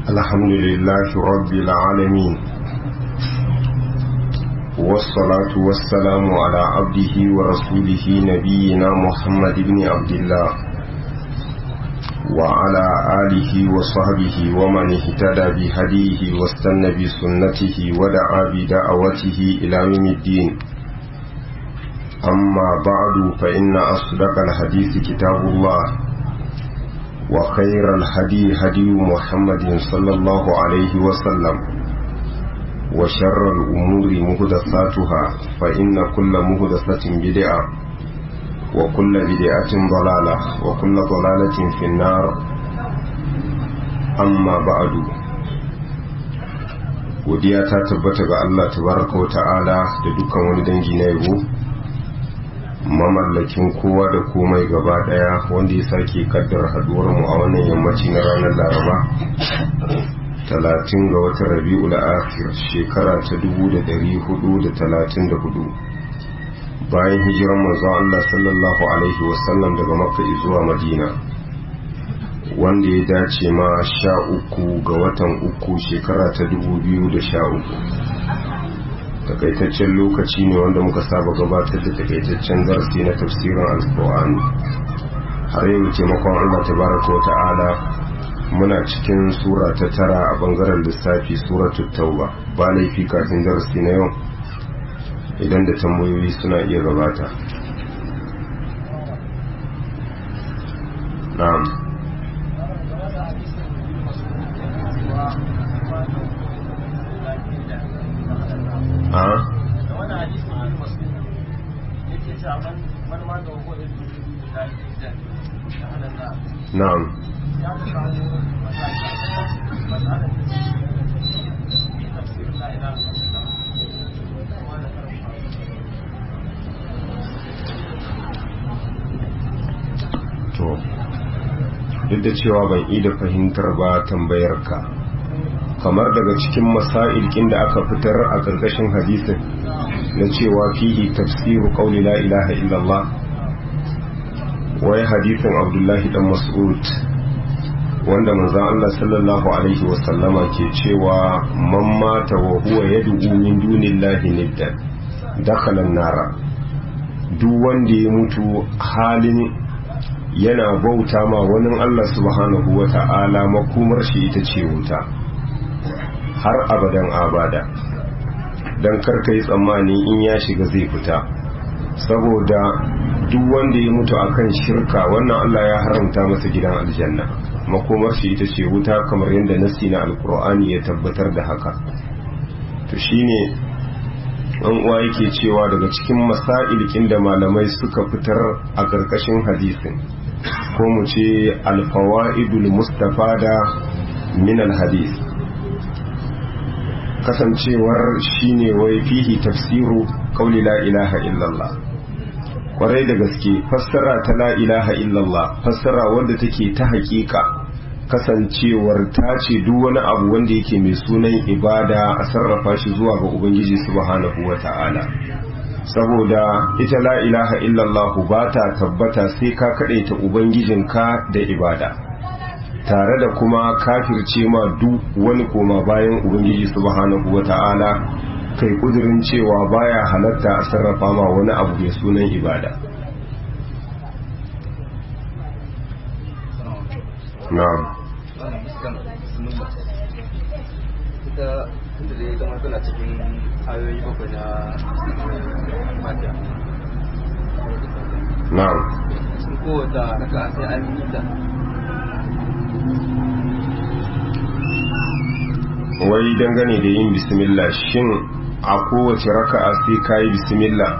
الحمد لله رب العالمين والصلاة والسلام على عبده ورسوله نبينا محمد بن عبد الله وعلى آله وصحبه ومن اهتدى بهديه واستنى بسنته ودعا بدعوته إلى يوم الدين أما بعد فإن أصدق الحديث كتاب الله وخير الهدي هدي محمد صلى الله عليه وسلم وشر الأمور مهدساتها فإن كل مهدسة بدعة وكل بدعة ضلالة وكل ضلالة في النار أما بعد godiya ta tabbata ga Allah tabaraka wa ta'ala da dukkan wani dangi na yabo mamallakin kowa da komai gaba daya wanda ya sake kaddar haduwar mu a wannan yammaci na ranar laraba talatin ga watan rabi'ul akhir shekara ta dubu da dari hudu da talatin da hudu bayan hijiran manzo Allah sallallahu alaihi wasallam daga makka zuwa madina wanda ya dace ma sha uku ga watan uku shekara ta dubu biyu da sha uku takaitaccen lokaci ne wanda muka saba gabatar da takaitaccen darasi na tafsirin alkur'ani har yau taimakon allah tabaraka wa ta'ala muna cikin sura ta tara a bangaren lissafi suratul tauba ba laifi kafin darasi na yau idan da tambayoyi suna iya gabata na'am na'am to duk da cewa ban yi da fahimtar ba tambayar ka kamar daga cikin masailkin da aka fitar a ƙarƙashin hadisin na cewa fihi tafsiru qawli la ilaha illallah wai hadisin abdullahi dan mas'ud wanda manzon Allah sallallahu alaihi wasallama ke cewa man mata wa huwa yad'u min dunillahi niddan dakhala nara duk wanda ya mutu halin yana bauta ma wani Allah subhanahu wa ta'ala makomar shi ita ce wuta har abadan abada don karka yi tsammani in ya shiga zai fita saboda duk wanda ya mutu akan shirka wannan Allah ya haramta masa gidan aljanna makomar shi ita ce wuta kamar yadda nasi na alkur'ani ya tabbatar da haka to shine an uwa yake cewa daga cikin masailkin da malamai suka fitar a ƙarƙashin hadisin ko mu ce alfawa'idul mustafada min alhadis kasancewar shine wai fihi tafsiru qauli la ilaha illallah kwarai da gaske fassara ta la ilaha illallah fassara wanda take ta hakika kasancewar ta ce duk wani abu wanda yake mai sunan ibada a sarrafa shi zuwa ga ubangiji subhanahu wata'ala saboda ita la ilaha illallah ba ta tabbata sai ka kadaita ubangijinka da ibada tare da kuma kafirce ma duk wani koma bayan ubangiji subhanahu wata'ala kai kudirin cewa baya halatta a sarrafa ma wani abu mai sunan ibada na'am ita inda da ya zama tana cikin ayoyi bakwai na mata na'am sun kowata raka sai an yi ta wai dangane da yin bismillah shin a kowace raka'a sai kayi bismillah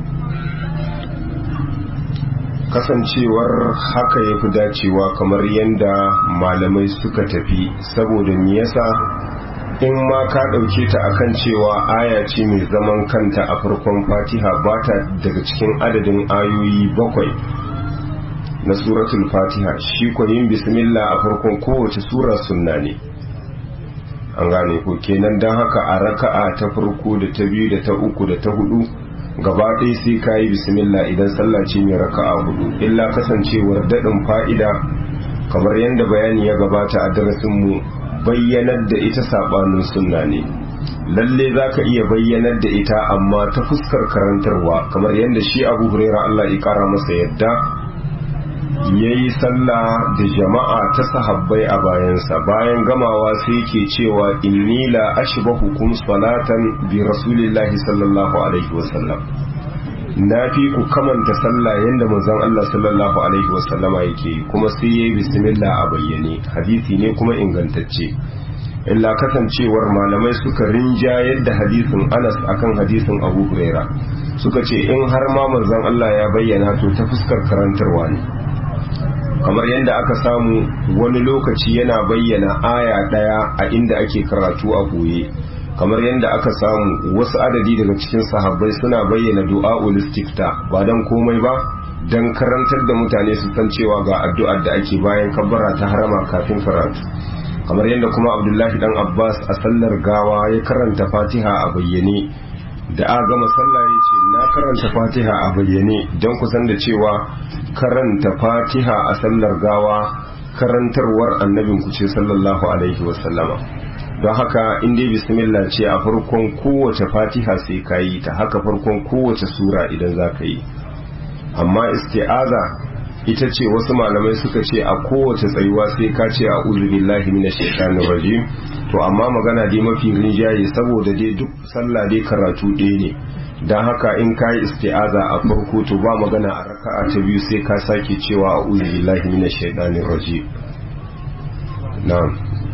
kasancewar haka ya fi dacewa kamar yadda malamai suka tafi saboda me yasa in ma ka ɗauke ta akan cewa aya ce mai zaman kanta a farkon fatiha ba ta daga cikin adadin ayoyi bakwai na suratul fatiha shi yin bismillah a farkon kowace sura sunna ne an gane ko kenan don haka a raka'a ta farko da ta biyu da ta uku da ta hudu gaba ɗaya sai ka yi bismillah idan sallah ce mai raka'a hudu illa kasancewar daɗin fa'ida kamar yadda bayani ya gabata a darasinmu bayyanar da ita sabanin sunna ne lalle za ka iya bayyanar da ita amma ta fuskar karantarwa kamar yadda shi abu huraira Allah ya kara masa yadda ya yi sallah da jama'a ta sahabbai a bayansa bayan gamawa sai ke cewa inni la ashbahu kum salatan bi rasulillahi sallallahu alaihi wasallam na fi ku kamanta sallah yadda manzon Allah sallallahu alaihi wasallama yake kuma sai yayi bismillah a bayyane hadisi ne kuma ingantacce illa kasancewar malamai suka rinja yadda hadisin Anas akan hadisin Abu Huraira suka ce in har ma manzon Allah ya bayyana to ta fuskar karantarwa ne kamar yadda aka samu wani lokaci yana bayyana aya daya a inda ake karatu a koye kamar yadda aka samu wasu adadi daga cikin sahabbai suna bayyana du'a'ul istifta ba dan komai ba dan karantar da mutane su san cewa ga addu'ar da ake bayan kabbara ta harama kafin karatu kamar yadda kuma abdullahi dan abbas a sallar gawa ya karanta fatiha a bayyane da a gama sallah ya ce na karanta fatiha a bayyane don kusan da cewa karanta fatiha a sallar gawa karantarwar annabin ku ce sallallahu alaihi wasallama don haka inda bismillah ce a farkon kowace fatiha sai ka yi ta haka farkon kowace sura idan za ka yi amma isti'aza ita ce wasu malamai suka ce a kowace tsayuwa sai ka ce a billahi minash shaitanir rajim to amma magana dai mafi rinjaye saboda dai duk sallah dai karatu ɗaya ne don haka in ka yi isti'aza a farko to ba magana a raka'a ta biyu sai ka sake cewa a billahi minash shaitanir rajim na'am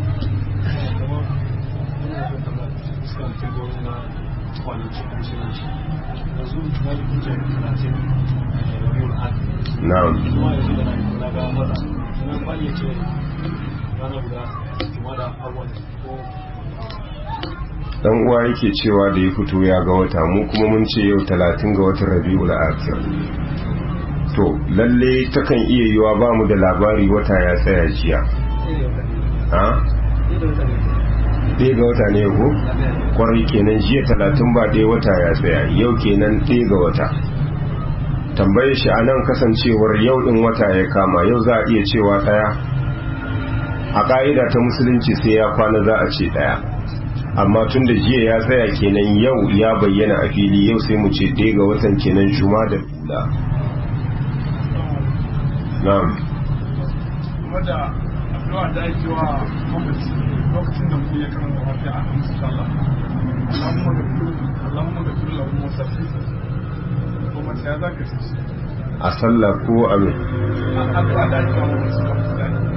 na'am dan uwa yake cewa da ya fito ya ga wata mu kuma mun ce yau talatin ga watan rabi'ul akhir to lalle takan iya yiwa ba mu da labari wata ya tsaya jiya ha ɗaya ga wata ne ko kwarai kenan jiya talatin ba ɗaya wata ya tsaya yau kenan ɗaya ga wata tambaye shi a nan kasancewar yau ɗin wata ya kama yau za a iya cewa ɗaya a ƙa'ida ta musulunci sai ya kwana za a ce ɗaya amma tun da jiya ya tsaya kenan yau ya bayyana a fili yau sai mu ce ɗaya ga watan kenan juma da bula na'am wadda addu'a da ake wa mamaci lokacin da mutum ya karanta fatiha a kan sallah Allahumma ghfir Allahumma ghfir lahu wa safi ko mace ya zaka ce a sallah ko a me addu'a da ake wa mamaci lokacin da ake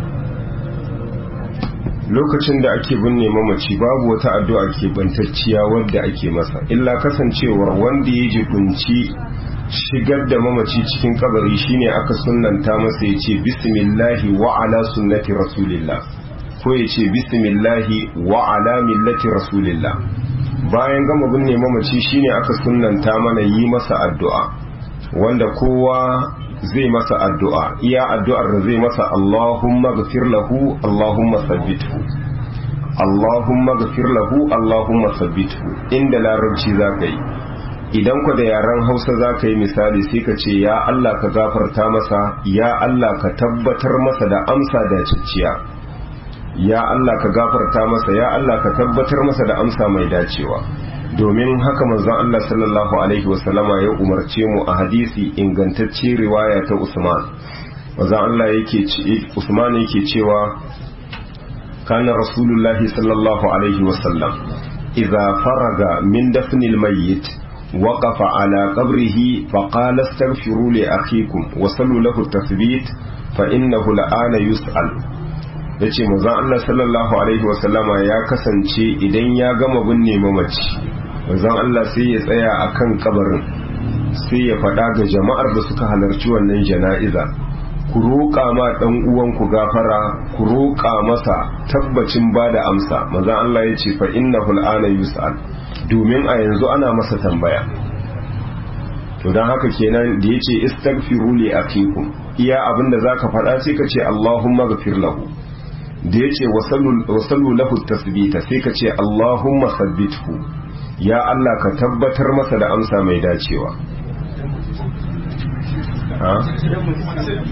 lokacin da ake binne mamaci babu wata addu'a ke bantacciya wadda ake masa illa kasancewar wanda ya jibinci shigar da mamaci cikin kabari shine aka sunnanta masa ya ce bismillahi wa ala sunnati rasulillah ko ya ce bismillahi wa ala millati rasulillah bayan gama binne mamaci shine aka sunnanta mana yi masa addu'a wanda kowa zai masa addu'a iya addu'ar da zai masa Allahumma gafir lahu Allahumma sabbithu Allahumma gafir lahu Allahumma sabbithu inda larabci za ka yi idan ku da yaren hausa za ka yi misali sai ka ce ya Allah ka gafarta masa ya Allah ka tabbatar masa da amsa da cicciya ya Allah ka gafarta masa ya Allah ka tabbatar masa da amsa mai dacewa domin haka manzon Allah sallallahu alaihi wasallama ya umarce mu a hadisi ingantacce riwaya ta Usman manzon Allah yake Usman yake cewa kana rasulullahi sallallahu alaihi wasallam idza faraga min dafnil mayyit وقف على قبره فقال استغفروا لأخيكم وصلوا له التثبيت فإنه الآن يسأل yace manzon Allah sallallahu alaihi wasallama ya kasance idan ya gama binne mamaci manzon Allah sai ya tsaya akan kabarin sai ya faɗa ga jama'ar da suka halarci wannan jana'iza ku roƙa ma ɗan uwanku gafara ku roƙa masa tabbacin ba da amsa manzon Allah ya ce fa innahu al'ana yus'al domin a yanzu ana masa tambaya to don haka kenan da ya ce istaghfiru li akikum iya abinda zaka faɗa sai ka ce Allahumma ghafir lahu da ya ce wasallu lahu tasbita sai ka ce Allahumma sabbithu ya Allah ka tabbatar masa da amsa mai dacewa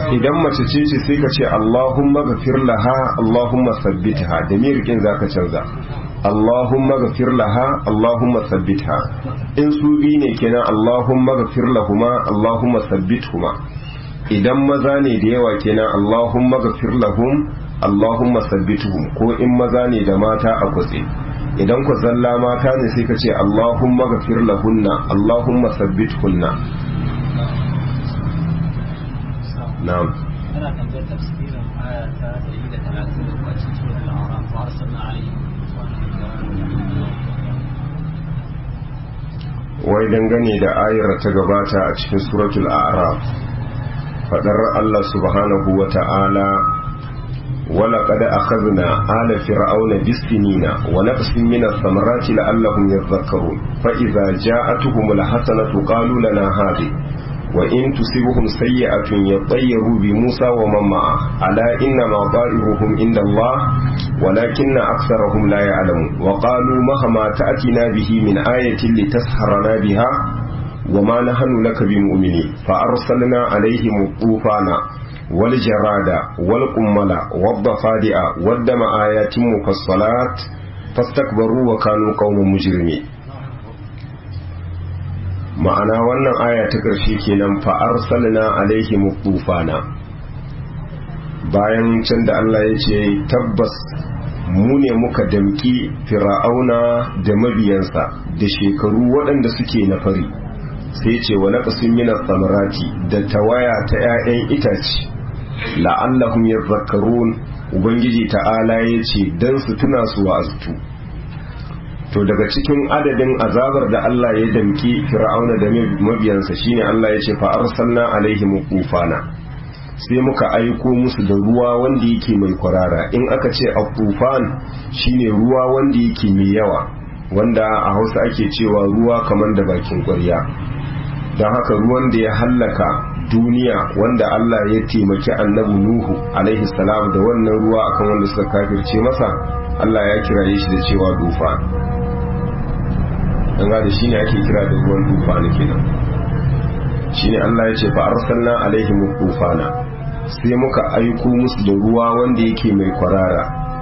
idan mace ce ce sai ka ce Allahumma ghafir laha Allahumma sabbitha da mirkin zaka canza Allahumma ghafir laha Allahumma sabbitha in su bi ne kenan Allahumma ghafir lahuma Allahumma sabbithuma idan maza ne da yawa kenan Allahumma ghafir lahum Allahumma sabbituhum ko in maza ne da mata a kutse idan ku zalla mata ne sai ka ce Allahumma ghafir lahunna Allahumma sabbithunna na'am أنا تنظر تفسير آية 130 وأتي سورة الأعراف وأرسلنا عليهم wai dangane da ayar ta gabata a cikin suratul a'raf fadar Allah subhanahu wa ta'ala wala qad akhadna ala fir'auna bisinina wa naqsin min ath-thamarati la'allahum yadhakkarun fa idza ja'atuhum al-hasanatu qalu lana hadhihi وإن تصبهم سيئة يطيروا بموسى ومن معه ألا إنما طائرهم عند الله ولكن أكثرهم لا يعلمون وقالوا مهما تأتنا به من آية لتسحرنا بها وما نحن لك بمؤمنين فأرسلنا عليهم الطوفان والجراد والقمل والضفادع والدم آيات مفصلات فاستكبروا وكانوا قوم مجرمين ma'ana wannan aya ta ƙarshe kenan fa'ar salina alaihim tufana bayan can da Allah ya ce tabbas mu ne muka damki fir'auna da mabiyansa da shekaru waɗanda suke na fari sai ce wa naqsin min samarati da tawaya ta 'ya'yan itace la'allahum yadhakkarun ubangiji ta'ala ya ce dan su tuna su wa'aztu to daga cikin adadin azabar da Allah ya damki fir'auna da mabiyansa shine Allah ya ce fa arsalna alaihim tufana sai muka aiko musu da ruwa wanda yake mai kwarara in aka ce at-tufan shine ruwa wanda yake mai yawa wanda a Hausa ake cewa ruwa kamar da bakin ƙwarya don haka ruwan da ya hallaka duniya wanda Allah ya taimaki annabi Nuhu alaihi salam da wannan ruwa akan wanda suka kafirce masa Allah ya kiraye shi da cewa dufa an da shi ne ake kira da ruwan tufana kenan shi ne Allah ya ce fa arsalna alaihim tufana sai muka aiko musu da ruwa wanda yake mai kwarara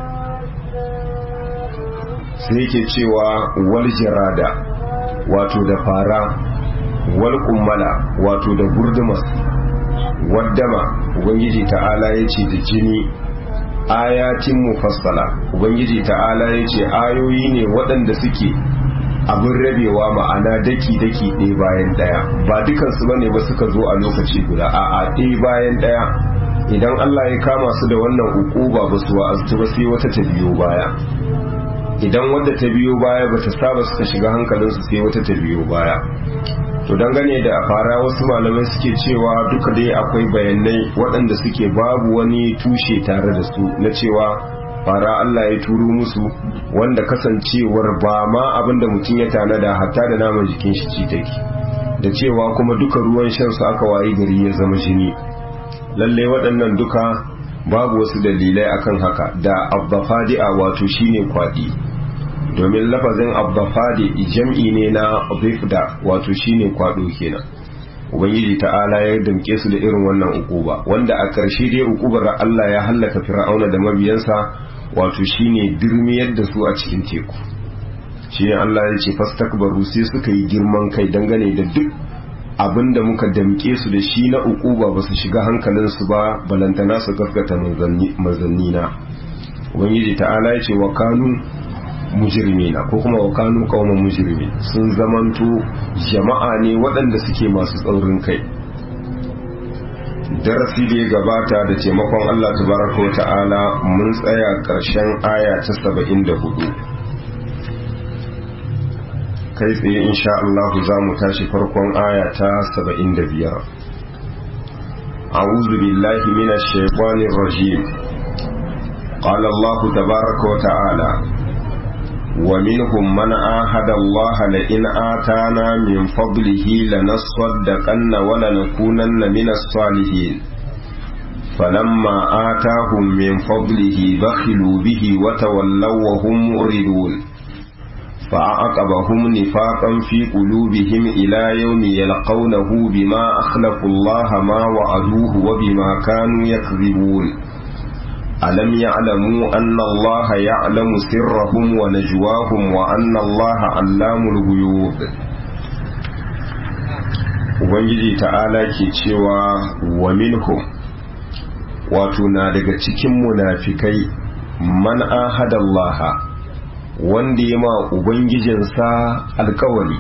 sai yake cewa wal jarada wato da fara wal kummala wato da gurdumas waddama ubangiji ta'ala ya ce da jini ayatin mufassala ubangiji ta'ala ya ce ayoyi ne waɗanda suke abin rabewa ma'ana daki-daki ɗaya bayan ɗaya ba dukansu ba ne ba suka zo a lokaci guda a a ɗaya bayan ɗaya idan Allah ya kama su da wannan ukuba ba su wa'aztu ba sai wata ta biyo baya idan wadda ta biyo baya ba ta saba suka shiga hankalinsu sai wata ta biyo baya to dangane da fara wasu malamai suke cewa duka dai akwai bayanai waɗanda suke babu wani tushe tare da su na cewa fara Allah ya turo musu wanda kasancewar ba ma abinda mutum ya tanada hatta da naman jikin shi ci take da cewa kuma duka ruwan shan su aka wayi gari ya zama jini lalle waɗannan duka babu wasu dalilai akan haka da abbafadi'a wato shine kwaɗi domin lafazin abbafadi jam'i ne na bifda wato shine kwaɗo kenan ubangiji ta'ala ya damke su da irin wannan ukuba wanda a ƙarshe dai ukubar Allah ya hallaka fir'auna da mabiyansa wato shine dirmiyar da su a cikin teku shine Allah ya ce fastakbaru sai suka yi girman kai dangane da duk abinda muka damke su da shi na ukuba ba su shiga hankalin su ba balantana su gaskata manzannina ubangiji ta'ala ya ce wa kanu mujrimina ko kuma wa kanu qauman mujrimin sun zamanto jama'a ne waɗanda suke masu tsaurin kai darasi da ya gabata da taimakon Allah tabaraka wa ta'ala mun tsaya ƙarshen aya ta saba'in da hudu kai tsaye insha Allah za mu tashi farkon aya ta saba'in da biyar أعوذ بالله من الشيطان الرجيم قال الله تبارك وتعالى ومنهم من عاهد الله لئن آتانا من فضله لنصدقن ولنكونن من الصالحين فلما آتاهم من فضله بخلوا به وتولوا وهم معرضون فأعقبهم نفاقا في قلوبهم إلى يوم يلقونه بما أخلفوا الله ما وعدوه وبما كانوا يكذبون ألم يعلموا أن الله يعلم سرهم ونجواهم وأن الله علام الغيوب Ubangiji ta'ala ke cewa wa minhum wato na daga cikin munafikai man ahadallaha wanda ya ma Ubangijinsa alkawari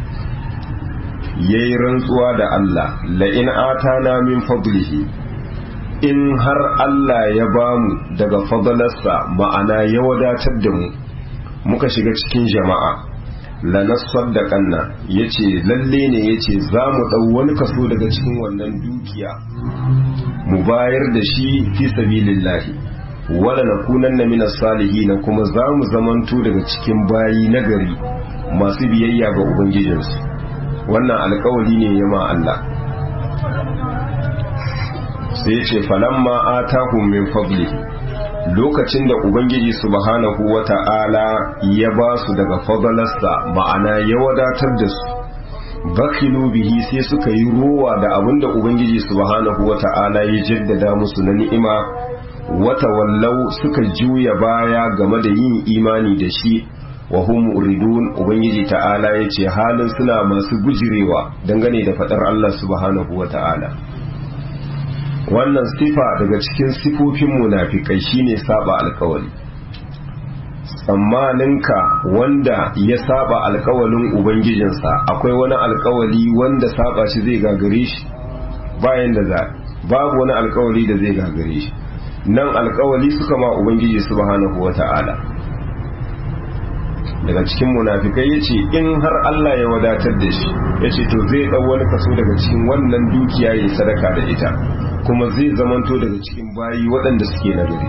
ya yi rantsuwa da Allah la'in atana min fadlihi in har Allah ya bamu daga fadalarsa ma'ana ya wadatar da mu muka shiga cikin jama'a lanassar da kanna ya ce lalle ne ya ce za mu ɗau wani kaso daga cikin wannan dukiya mu bayar da shi fi sabilillahi wala na kunan na minas salihi na kuma za mu zamanto daga cikin bayi nagari masu biyayya ga ubangijinsu wannan alkawari ne ya ma Allah sai ce falamma atahum min fadli lokacin da ubangiji subhanahu wata'ala ya ba su daga fadalarsa ma'ana ya wadatar da su bakilu bihi sai suka yi ruwa da abinda ubangiji subhanahu wata'ala ya jaddada musu na ni'ima wata wallau suka juya baya game da yin imani da shi wa hum uridun ubangiji ta'ala ya ce halin suna masu gujirewa dangane da fadar Allah subhanahu wata'ala wannan sifa daga cikin sifofin munafikai shine saba alkawali tsammaninka wanda ya saba alkawalin ubangijinsa akwai wani alkawali wanda saba shi zai gagare shi bayan da za babu wani alkawali da zai gagare shi nan alkawali suka ma ubangiji subhanahu wata'ala daga cikin munafikai ya ce in har Allah ya wadatar da shi ya ce to zai ɗau wani kaso daga cikin wannan dukiya ya sadaka da ita kuma zai zamanto daga cikin bayi waɗanda suke nagari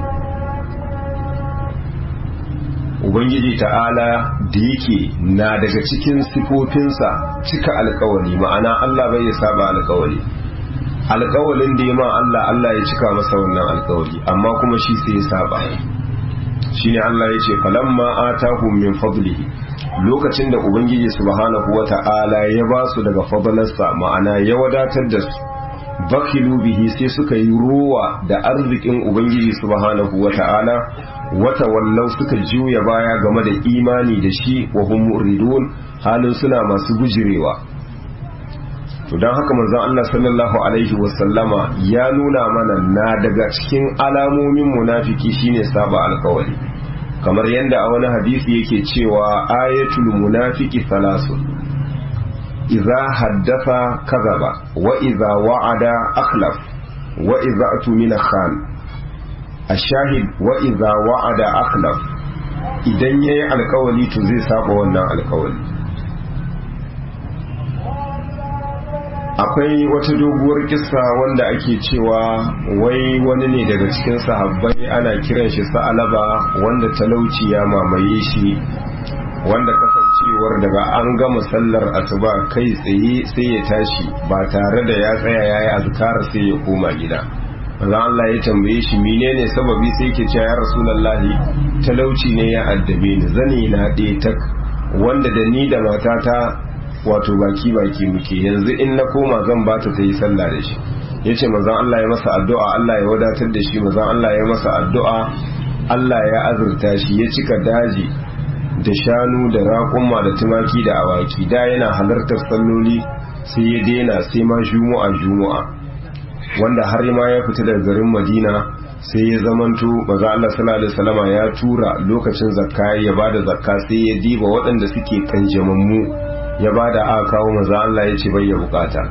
ubangiji ta'ala da yake na daga cikin sifofinsa cika alkawali ma'ana Allah bai ya saba alkawali alkawalin da ya ma Allah Allah ya cika masa wannan alkawali amma kuma shi sai ya saba shine Allah ya ce falamma atahum min fadlihi lokacin da ubangiji subhanahu wata'ala ya ba su daga fadlarsa ma'ana ya wadatar da su bakilu bihi sai suka yi ruwa da arzikin ubangiji subhanahu wata'ala wata wallau suka juya baya game da imani da shi wa hum muridun halin suna masu gujirewa to don haka manzon Allah sallallahu alaihi wasallama ya nuna mana na daga cikin alamomin munafiki shine saba alkawari kamar yadda a wani hadisi yake cewa ayatul munafiki thalathun idza haddatha kadhaba wa idza wa'ada akhlaf wa idza atumina khan ashahid wa idza wa'ada akhlaf idan yayi alkawali to zai saba wannan alkawali akwai wata doguwar kissa wanda ake cewa wai wani ne daga cikin sahabbai ana kiran shi sa'alaba wanda talauci ya mamaye shi wanda kasancewar daga an gama sallar asuba kai tsaye sai ya tashi ba tare da ya tsaya yayi azkar sai ya koma gida manzo Allah ya tambaye shi menene sababi sai yake cewa ya rasulullahi talauci ne ya addabe ni zani na ɗaya tak wanda da ni da matata wato baki baki muke yanzu in na koma zan bata ta yi sallah da shi yace manzon Allah ya masa addu'a Allah ya wadatar da shi manzon Allah ya masa addu'a Allah ya azurta shi ya cika daji da shanu da raƙumma da tumaki da awaki da yana halartar salloli sai ya daina sai ma juma'a juma'a wanda har ma ya fita daga garin Madina sai ya zamanto maza Allah sallallahu alaihi wasallama ya tura lokacin zakka ya bada zakka sai ya diba waɗanda suke kanjamammu ya bada aka kawo maza Allah ya ce bai ya bukata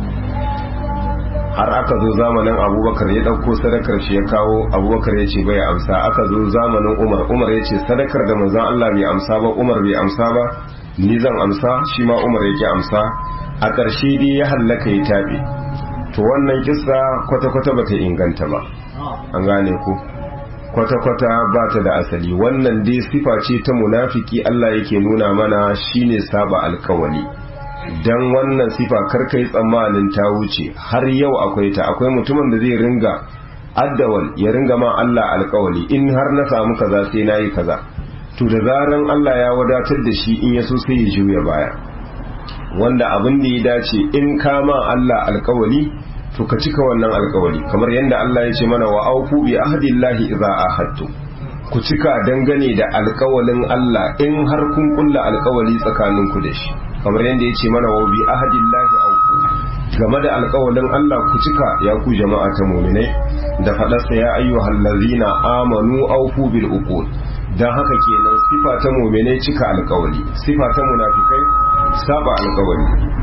har aka zo zamanin abubakar ya ɗauko sadakar shi ya kawo abubakar ya ce bai amsa aka zo zamanin umar umar ya ce sadakar da manzan Allah bai amsa ba umar bai amsa ba ni zan amsa shi ma umar yake amsa a ƙarshe dai ya hallaka ya taɓe to wannan kissa kwata-kwata bata inganta ba an gane ku kwata-kwata ba ta da asali wannan dai sifa ce ta munafiki Allah yake nuna mana shine saba alkawali dan wannan sifa karkai tsammanin ta wuce har yau akwai ta akwai mutumin da zai ringa addawal ya ringa ma Allah alkawali in har na samu kaza sai nayi kaza to da zaran Allah ya wadatar da shi in ya so sai ya juya baya wanda abin da ya dace in kama Allah alkawali to ka cika wannan alkawali kamar yadda Allah ya ce mana wa auku bi ahdillahi idza ahadtu ku cika dangane da alkawalin Allah in har kun kulla alkawali tsakaninku da shi kamar yadda ya ce mana wa bi ahdillahi auku game da alkawalin Allah ku cika ya ku jama'a ta mu'minai da faɗarsa ya ayyuhal ladzina amanu aufu bil uqud dan haka kenan sifa ta mu'minai cika alkawali sifa ta munafikai saba alkawali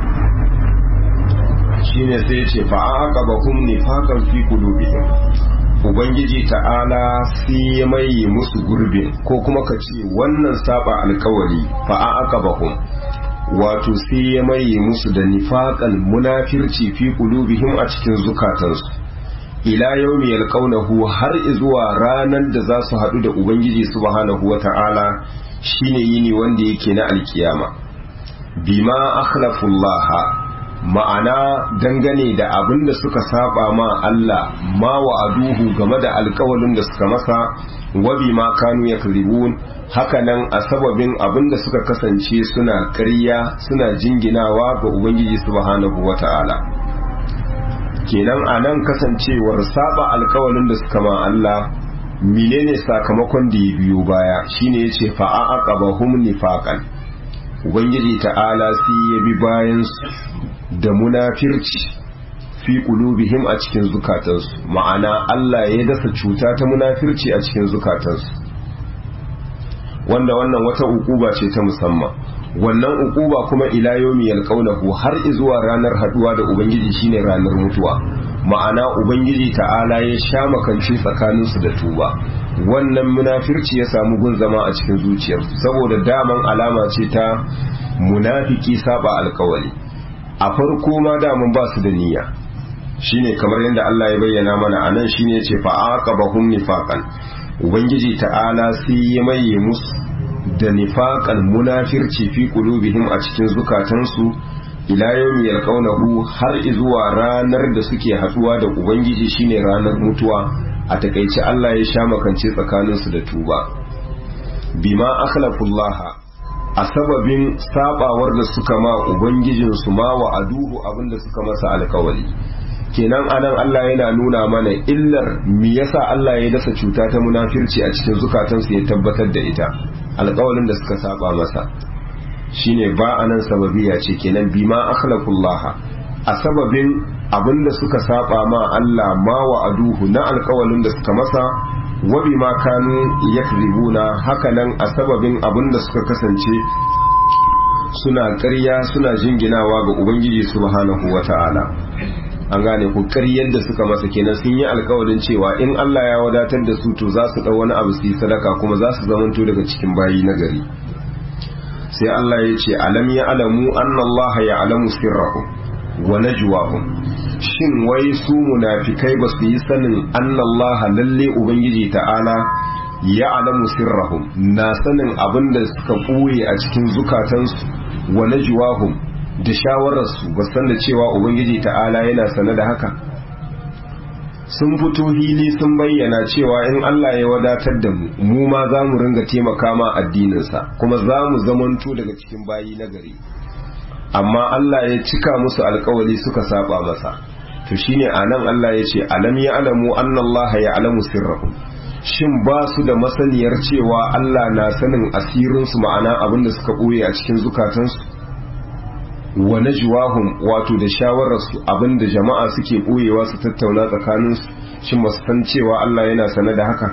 shine sai ya ce fa aqabakum nifaqan fi qulubihim ubangiji ta'ala sai ya mai musu gurbin ko kuma ka ce wannan saba alkawali fa aqabakum wato sai ya maye musu da nifaƙan munafirci fi qulubihim a cikin zukatansu ila yawmi yalqawnahu har zuwa ranar da za su haɗu da ubangiji subhanahu wata'ala shine yini wanda yake na alkiyama bima akhlafullaha ma'ana dangane da abin da suka saba ma Allah ma wa'aduhu game da alkawalin da suka masa wa bima kanu yakribun hakanan a sababin abin da suka kasance suna ƙarya suna jinginawa ga ubangiji subhanahu wata'ala kenan a nan kasancewar saba alkawalin da suka ma Allah menene sakamakon da ya biyo baya shine yace fa aqabahum nifaqan ubangiji ta'ala sai ya bi bayan da munafirci fi qulubihim a cikin zukatansu ma'ana Allah ya dasa cuta ta munafirci a cikin zukatansu wanda wannan wata ukuba ce ta musamman wannan ukuba kuma ila yomi yalqaunahu har zuwa ranar haduwa da ubangiji shine ranar mutuwa ma'ana ubangiji ta'ala ya sha makanci tsakaninsu da tuba wannan munafirci ya samu gun zama a cikin zuciyar saboda daman alama ce ta munafiki saba alkawali a farko ma daman ba su da niyya shine kamar yadda Allah ya bayyana mana anan shine yace fa aqabahum nifaqan ubangiji ta'ala sai ya maye musu da nifaqan munafirci fi qulubihim a cikin zukatansu ila yawmi yalqawnahu har zuwa ranar da suke haduwa da ubangiji shine ranar mutuwa a takaice Allah ya sha makance tsakaninsu da tuba bima akhlaqullaha a sababin sabawar da suka ma ubangijinsu ma wa aduhu abinda suka masa alkawali kenan anan Allah yana nuna mana illar me yasa Allah ya dasa cuta ta munafirci a cikin zukatansu ya tabbatar da ita alƙawalin da suka saba masa shine ba anan sababiya ce kenan bima akhlaqullah a sababin abinda suka saba ma Allah ma wa aduhu na alƙawalin da suka masa wa bima kanu yakribuna hakanan a sababin abinda suka kasance suna ƙarya suna jinginawa ga ubangiji subhanahu wata'ala an gane ku ƙaryar da suka masa kenan sun yi alkawarin cewa in Allah ya wadatar da su to za su ɗau wani abu su yi sadaka kuma za su zamanto daga cikin bayi na gari sai Allah ya ce alam ya alamu anna Allah ya alamu sirrahum wa najwahum shin wai su munafikai ba su yi sanin anna Allah lalle ubangiji ta'ala ya alamu sirrahum na sanin abin da suka ɓoye a cikin zukatansu wa najwahum da shawararsu ba san da cewa ubangiji ta'ala yana sane da haka sun fito hili sun bayyana cewa in Allah ya wadatar da mu mu ma za mu ringa taimaka ma addininsa kuma za mu zamanto daga cikin bayi na gari amma Allah ya cika musu alkawali suka saba masa to shine anan Allah ya ce alam ya alamu anna Allah ya alamu sirrahum shin ba su da masaniyar cewa Allah na sanin asirinsu ma'ana abin da suka ɓoye a cikin zukatansu wa najwahum wato da shawararsu abinda jama'a suke boyewa su tattauna tsakaninsu shin ba su san cewa Allah yana sane da haka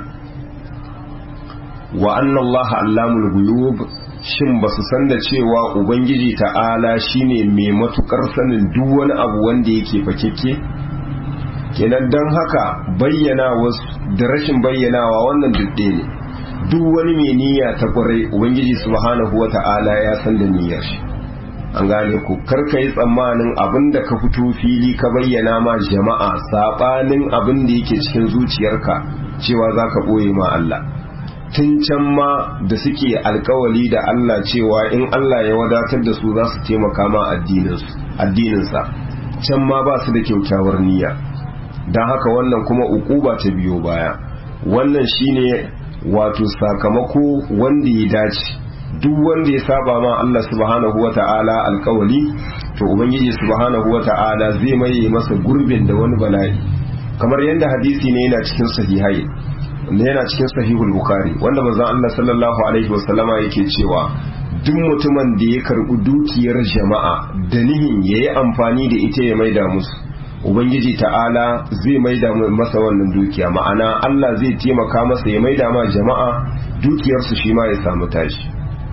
wa anna Allah allamul ghuyub shin ba su san da cewa ubangiji ta'ala shine mai matukar sanin duk wani abu wanda yake fakekke kenan dan haka bayyana wasu da rashin bayyanawa wannan dudde ne duk wani mai niyya ta kwarai ubangiji subhanahu wata'ala ya san da niyyar shi an gane ku karka yi tsammanin abin da ka fito fili ka bayyana ma jama'a saɓanin abin da yake cikin zuciyarka cewa za ka ɓoye ma Allah tun can ma da suke alkawali da Allah cewa in Allah ya wadatar da su za su taimaka ma addininsa can ma ba su da kyaukyawar niyya don haka wannan kuma ukuba ta biyo baya wannan shine wato sakamako wanda ya dace duk wanda ya saba ma Allah subhanahu wa ta'ala alkawali to ubangiji subhanahu wa ta'ala zai maye masa gurbin da wani bala'i kamar yadda hadisi ne yana cikin sahihai ne yana cikin sahihul bukhari wanda manzon Allah sallallahu alaihi wasallama yake cewa duk mutumin da ya karbi dukiyar jama'a da nihin yayi amfani da ita ya maida musu ubangiji ta'ala zai maida masa wannan dukiya ma'ana Allah zai taimaka masa ya maida ma jama'a dukiyarsu shi ma ya samu tashi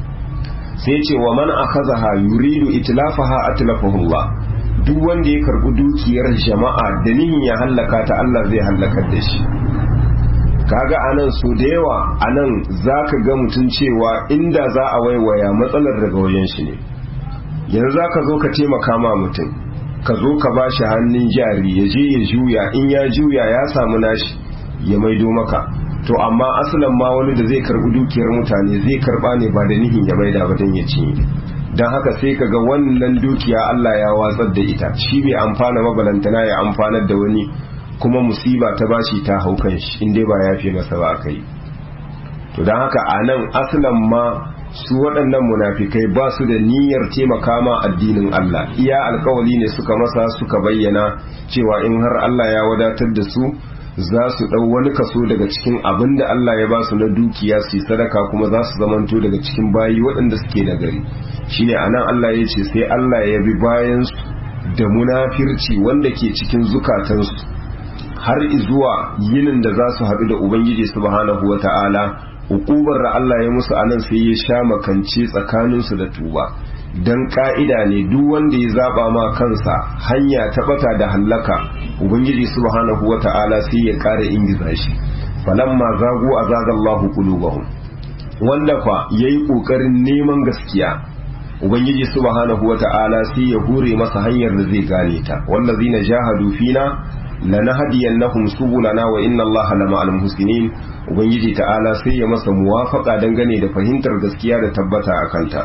sai ce wa man akhazaha yuridu itlafaha atlafahu Allah duk wanda ya karbi dukiyar jama'a da nihin ya hallaka ta Allah zai hallakar da shi kaga anan so da yawa anan zaka ga mutun cewa inda za a waiwaya matsalar daga wajen shi ne yanzu zaka zo ka taimaka ma mutum ka zo ka ba shi hannun jari ya je ya juya in ya juya ya samu nashi ya maido maka to amma asalin ma wani da zai karbi dukiyar mutane zai karba ne ba da nihin ya maida ba don ya cinye don haka sai ka ga wannan dukiya Allah ya watsar da ita shi bai amfana mabalantana ya amfanar da wani kuma musiba ta bashi ta haukan shi in dai ba ya fi masa ba aka yi to don haka a nan asalin ma su waɗannan munafikai ba su da niyyar taimaka ma addinin Allah iya alkawali ne suka masa suka bayyana cewa in har Allah ya wadatar da su za su ɗau wani kaso daga cikin abin da Allah ya ba su na dukiya su yi sadaka kuma za su zamanto daga cikin bayi waɗanda suke da gari shine anan Allah ya ce sai Allah ya bi bayan su da munafirci wanda ke cikin zukatansu har zuwa yinin da za su haɗu da Ubangiji subhanahu wa ta'ala hukubar da Allah ya musu anan sai ya sha makance tsakaninsu da tuba don ka'ida ne duk wanda ya zaba ma kansa hanya ta bata da hallaka ubangiji subhanahu wa ta'ala sai ya ƙara ingiza shi falamma zagu azaga Allahu qulubahum wanda fa yayi kokarin neman gaskiya ubangiji subhanahu wa ta'ala sai ya hure masa hanyar da zai gane ta wallazina jahadu fina lanahdiyannahum subulana wa inna allaha lama'al muhsinin ubangiji ta'ala sai ya masa muwafaka dangane da fahimtar gaskiya da tabbata a kanta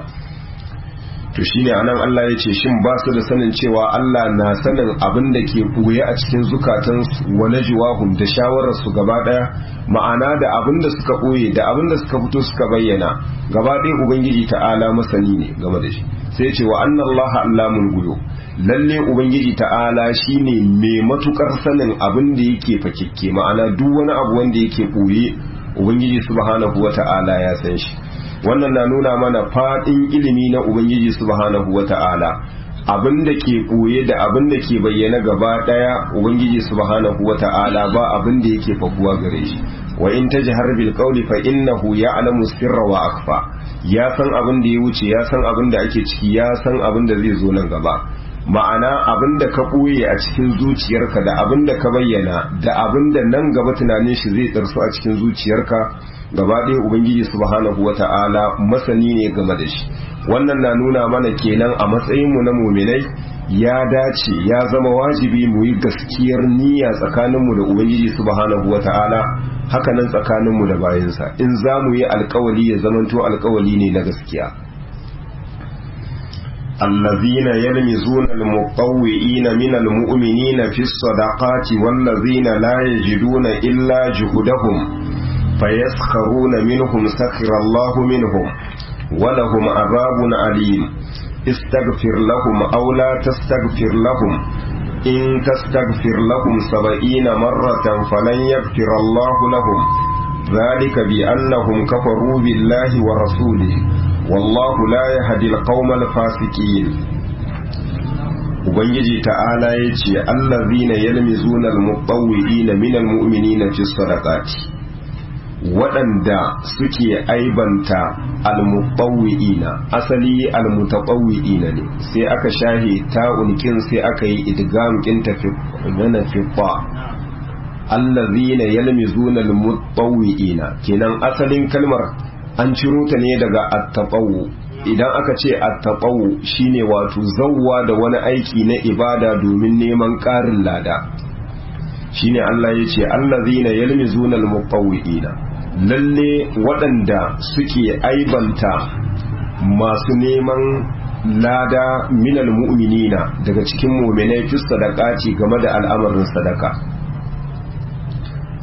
to shine anan Allah ya ce shin ba su da sanin cewa Allah na sanin abin da ke buye a cikin zukatan wa najwahum da shawarar su gaba daya ma'ana da abin da suka boye da abin da suka fito suka bayyana gaba ɗaya ubangiji ta'ala masani ne game da shi sai ce wa anna Allah allamul ghuyub lalle ubangiji ta'ala shine mai matukar sanin abin da yake fakikke ma'ana duk wani abu wanda yake boye ubangiji subhanahu wata'ala ya san shi wannan na nuna mana fadin ilimi na ubangiji subhanahu wata'ala abin da ke boye da abin da ke bayyana gaba daya ubangiji subhanahu wata'ala ba abin da yake fakuwa gare shi wa in tajhar bil qawli fa innahu ya'lamu sirra wa akhfa ya san abin da ya wuce ya san abin da ake ciki ya san abin da zai zo nan gaba ma'ana abin da ka ɓoye a cikin zuciyarka da abin da ka bayyana da abin da nan gaba tunanin shi zai tsarsu a cikin zuciyarka gaba ɗaya ubangiji subhanahu wa ta'ala masani ne game da shi wannan na nuna mana kenan a matsayinmu na muminai ya dace ya zama wajibi mu yi gaskiyar niyya tsakaninmu da ubangiji subhanahu wa ta'ala hakanan tsakaninmu da bayansa in za mu yi alkawali ya zamanto alkawali ne na gaskiya الذين يلمزون المطوئين من المؤمنين في الصدقات والذين لا يجدون إلا جهدهم فيسخرون منهم سخر الله منهم ولهم عذاب أليم استغفر لهم أو لا تستغفر لهم إن تستغفر لهم سبعين مرة فلن يغفر الله لهم ذلك بأنهم كفروا بالله ورسوله wallahu la yahdi alqaumal fasiqin ubangiji ta'ala yace allazina yalmizuna almutawwi'ina minal mu'minina fi sadaqati waɗanda suke aibanta almutawwi'ina asali almutatawwi'ina ne sai aka shahe ta'un kin sai aka yi idgam kin tafi nana fi fa allazina yalmizuna almutawwi'ina kenan asalin kalmar an ciro ta ne daga attaɓawo idan aka ce attaɓawo shine wato zauwa da wani aiki na ibada domin neman ƙarin lada shine Allah ya ce allazina yalmizuna almuqawwi'ina lalle waɗanda suke aibanta masu neman lada minal mu'minina daga cikin mu'minai fi sadaqati game da al'amarin sadaka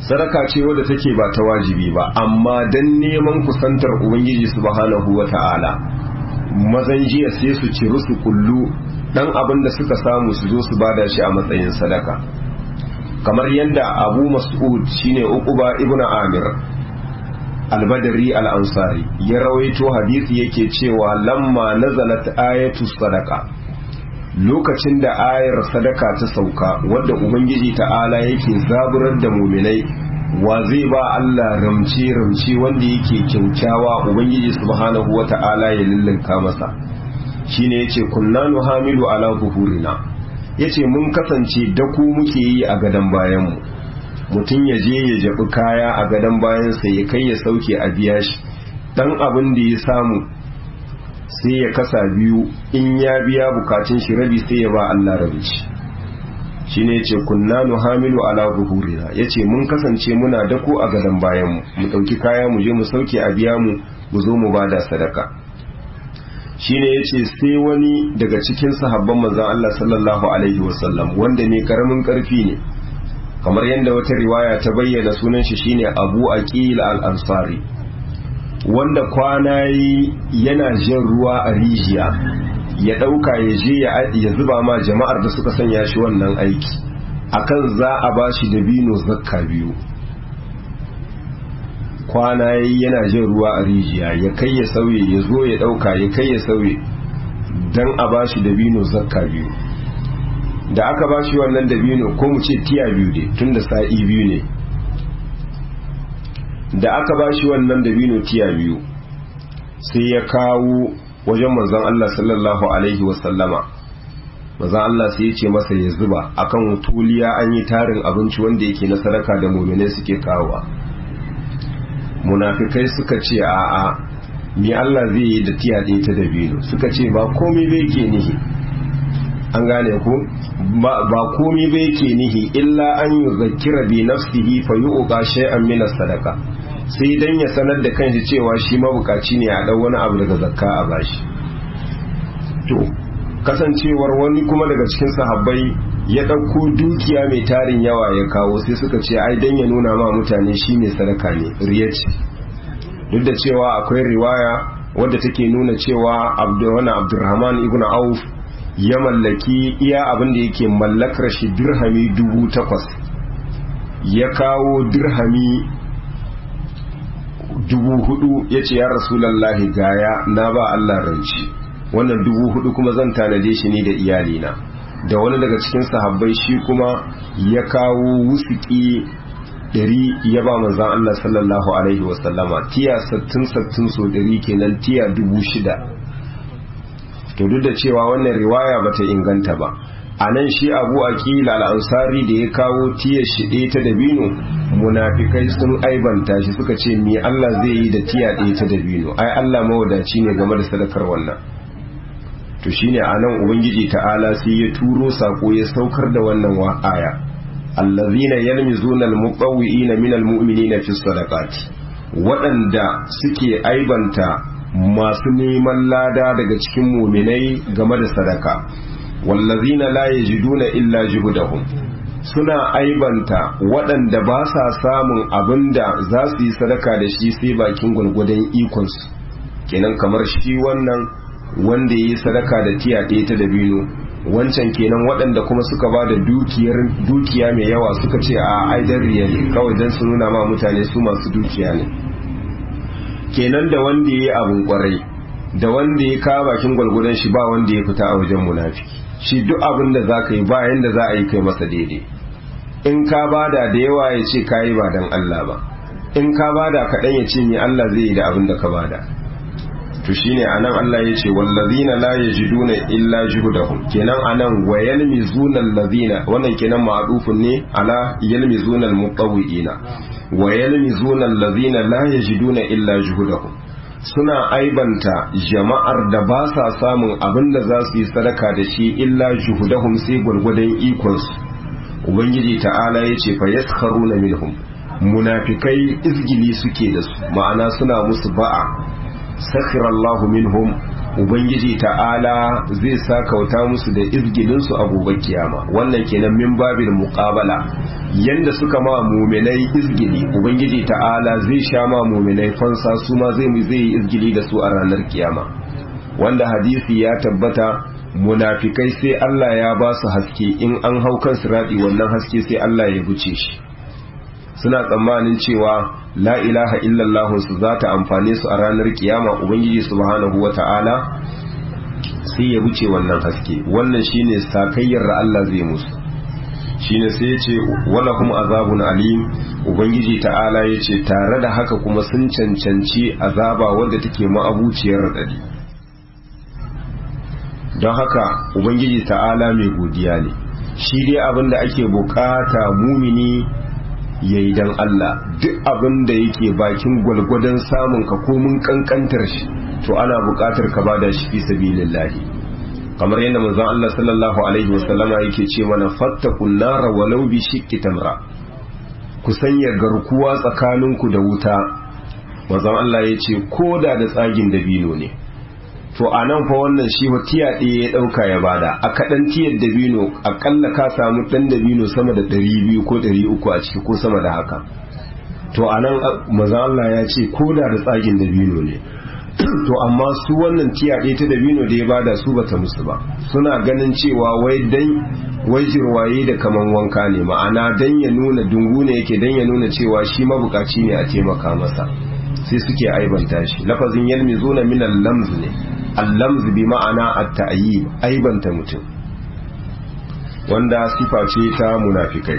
sadaka ce wadda take ba ta wajibi ba amma dan neman kusantar ubangiji subhanahu wata'ala mazan jiya sai su ciru su kullu dan abin da suka samu su zo su bada shi a matsayin sadaka kamar yadda abu mas'ud shine uquba ibnu amir albadari al-ansari ya rawaito hadisi yake cewa lamma nazalat ayatu sadaka lokacin da ayar sadaka ta sauka wadda ubangiji ta'ala yake zaburar da muminai wa zai ba Allah ramci ramci wanda yake kyaukyawa ubangiji subhanahu wata'ala ya lullunka masa shine yace kunna nuhamilu ala buhurina yace mun kasance da ku muke yi a gadan bayan mu mutum ya je ya jabi kaya a gadan bayan sa ya kai ya sauke a biya shi dan abin da ya samu sai ya kasa biyu in ya biya bukatun shi rabi sai ya ba Allah rabi shi ne ce kunna nuhamilu ala zuhurina yace mun kasance muna dako a gadon bayan mu mu dauki kaya mu je mu sauke a biya mu mu zo mu bada sadaka shine yace sai wani daga cikin sahabban manzon Allah sallallahu alaihi wasallam wanda ne karamin karfi ne kamar yadda wata riwaya ta bayyana sunan shi shine Abu Aqil al-Ansari wanda kwana yi yana jin ruwa a rijiya ya ɗauka ya je ya zuba ma jama'ar da suka sanya shi wannan aiki akan za a ba shi dabino zakka biyu kwana yi yana jin ruwa a rijiya ya kai ya sauye ya zo ya ɗauka ya kai ya sauye don a ba shi dabino zakka biyu da aka ba shi wannan dabino ko mu ce tiya biyu ne tun da sa'i biyu ne da aka ba shi wannan dabino tiya biyu sai ya kawo wajen manzon Allah sallallahu alaihi wasallama manzon Allah sai ya ce masa ya zuba akan tuliya an yi tarin abinci wanda yake na sadaka da muminai suke kawowa munafikai suka ce a'a ni Allah zai yi da tiya ɗaya ta dabino suka ce ba komai bai ke nihi an gane ku ba komai bai ke nihi illa an yi zakira bi nafsihi fa yu'qa shay'an min sadaka sai dan ya sanar da kanshi cewa shi mabukaci ne a dau wani abu daga zakka a bashi to kasancewar wani kuma daga cikin sahabbai ya ɗauko dukiya mai tarin yawa ya kawo sai suka ce ai dan ya nuna ma mutane shi ne sadaka ne riya ce duk da cewa akwai riwaya wadda take nuna cewa wani abdurrahman ibn auf ya mallaki iya abin da yake mallakar shi dirhami dubu takwas ya kawo dirhami dubu hudu ya ce ya rasulallahi gaya na ba Allah ranci wannan dubu hudu kuma zan tanade shi ne da iyalina da wani daga cikin sahabbai shi kuma ya kawo wusuki ɗari ya ba manzan Allah sallallahu alaihi wasallama tiya sattin sattin so ɗari kenan tiya dubu shida to duk da cewa wannan riwaya bata inganta ba a nan shi abu aqil al-ansari da ya kawo tiya shi ɗaya ta dabino munafikai sun aibanta shi suka ce me Allah zai yi da tiya ɗaya ta dabino ai Allah mawadaci ne game da sadakar wannan to shine a nan ubangiji ta'ala sai ya turo sako ya saukar da wannan aya allazina yalmizuna al-muqawwi'ina min al-mu'minina fi sadaqati waɗanda suke aibanta masu neman lada daga cikin muminai game da sadaka wallazina la yajiduna illa juhdahum suna aibanta waɗanda ba sa samun abinda za su yi sadaka da shi sai bakin gwargwadon ikonsu kenan kamar shi wannan wanda ya yi sadaka da tiya ɗaya ta dabino wancan kenan waɗanda kuma suka ba da dukiya mai yawa suka ce a aidan riya ne kawai don su nuna ma mutane su masu dukiya ne kenan da wanda ya yi abin kwarai da wanda ya kawo bakin gwalgwadon shi ba wanda ya fita a wajen munafiki shi duk abin da za ka yi ba yanda za a yi kai masa daidai in ka bada da yawa ya ce ka yi ba don Allah ba in ka bada kaɗan ya ce ni Allah zai yi da abin da ka bada to shine anan Allah ya ce wallazina la yajiduna illa juhdahum kenan anan wa yalmizuna allazina wannan kenan ma'rufun ne ala yalmizuna almutawwi'ina wa yalmizuna allazina la yajiduna illa juhdahum suna aibanta jama'ar da ba sa samun abin da za su yi sadaka da shi illa juhdahum sai gwargwadon ikonsu ubangiji ta'ala ya ce fa yaskharuna minhum munafikai izgili suke da su ma'ana suna musu ba'a sakhira Allahu minhum ubangiji ta'ala zai sakauta musu da izgilinsu a gobe kiyama wannan kenan min babil muqabala yanda suka ma muminai izgili ubangiji ta'ala zai sha ma muminai fansa su ma zai zai yi izgili da su a ranar kiyama wanda hadisi ya tabbata munafikai sai Allah ya ba su haske in an hau kan sirati wannan haske sai Allah ya buce shi suna tsammanin cewa la ilaha illallah su za ta amfane su a ranar kiyama ubangiji subhanahu wata'ala sai ya buce wannan haske wannan shine sakayyar da Allah zai musu shine sai ya ce wala kuma azabun alim ubangiji ta'ala ya ce tare da haka kuma sun cancanci azaba wanda take ma'abuciyar radadi don haka ubangiji ta'ala mai godiya ne shi dai abin da ake bukata mumini ya yi don Allah duk abin da yake bakin gwalgwadon samun ka komin kankantar shi to ana bukatar ka bada shi fi sabilillahi kamar yadda manzon Allah sallallahu alaihi wasallama yake ce mana fattakun nara walau bi shiqqi tamra ku sanya garkuwa tsakaninku da wuta manzon Allah ya ce koda da tsagin dabino ne to a nan fa wannan shi tiya ɗaya ya ɗauka ya bada a kaɗan tiyar dabino akalla ka samu ɗan dabino sama da ɗari biyu ko ɗari uku a ciki ko sama da haka to a nan maza Allah ya ce ko da da tsagin dabino ne to amma su wannan tiya ɗaya ta dabino da ya bada su bata musu ba suna ganin cewa wai dan wai jirwaye da kaman wanka ne ma'ana dan ya nuna dungu ne yake dan ya nuna cewa shi mabukaci ne a taimaka masa sai suke aibanta shi lafazin yalmizuna min al-lamz ne al-lamz bi ma'ana at-ta'yib aibanta mutum wanda sifa ce ta munafikai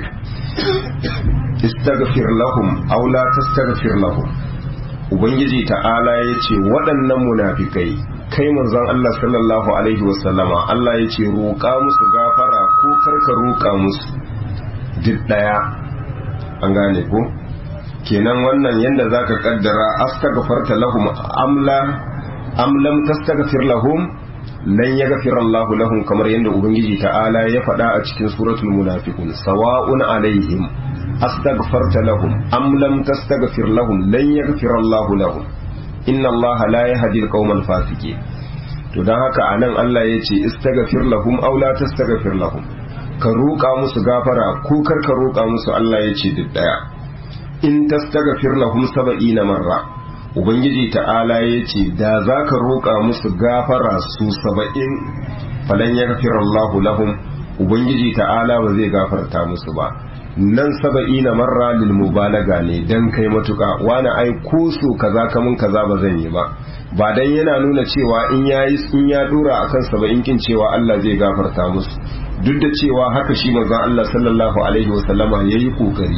istaghfir lahum aw la tastaghfir lahum ubangiji ta'ala yace waɗannan munafikai kai manzon Allah sallallahu alaihi wasallama Allah yace roƙa musu gafara ko karka roƙa musu duk daya an gane ko kenan wannan yanda zaka kaddara astaghfarta lahum amla am lam tastaghfir lahum lan yaghfir Allah lahum kamar yanda ubangiji ta'ala ya faɗa a cikin suratul munafiqun sawa'un alaihim astaghfarta lahum am lam tastaghfir lahum lan yaghfir Allah lahum inna Allah la yahdi al-qawmal fasiqin to dan haka anan Allah yace istaghfir lahum aw la tastaghfir lahum ka roƙa musu gafara ko kar ka roƙa musu Allah yace duk daya in tastaghfir lahum sab'ina marra ubangiji ta'ala yace da zaka roƙa musu gafara su saba'in falan yaghfir Allahu lahum ubangiji ta'ala ba zai gafarta musu ba nan saba'ina marra lil mubalaga ne dan kai matuka wani ai ko su kaza kamun kaza ba zan yi ba ba dan yana nuna cewa in yayi in ya dora akan saba'in kin cewa Allah zai gafarta musu duk da cewa haka shi manzon Allah sallallahu alaihi wasallama yayi kokari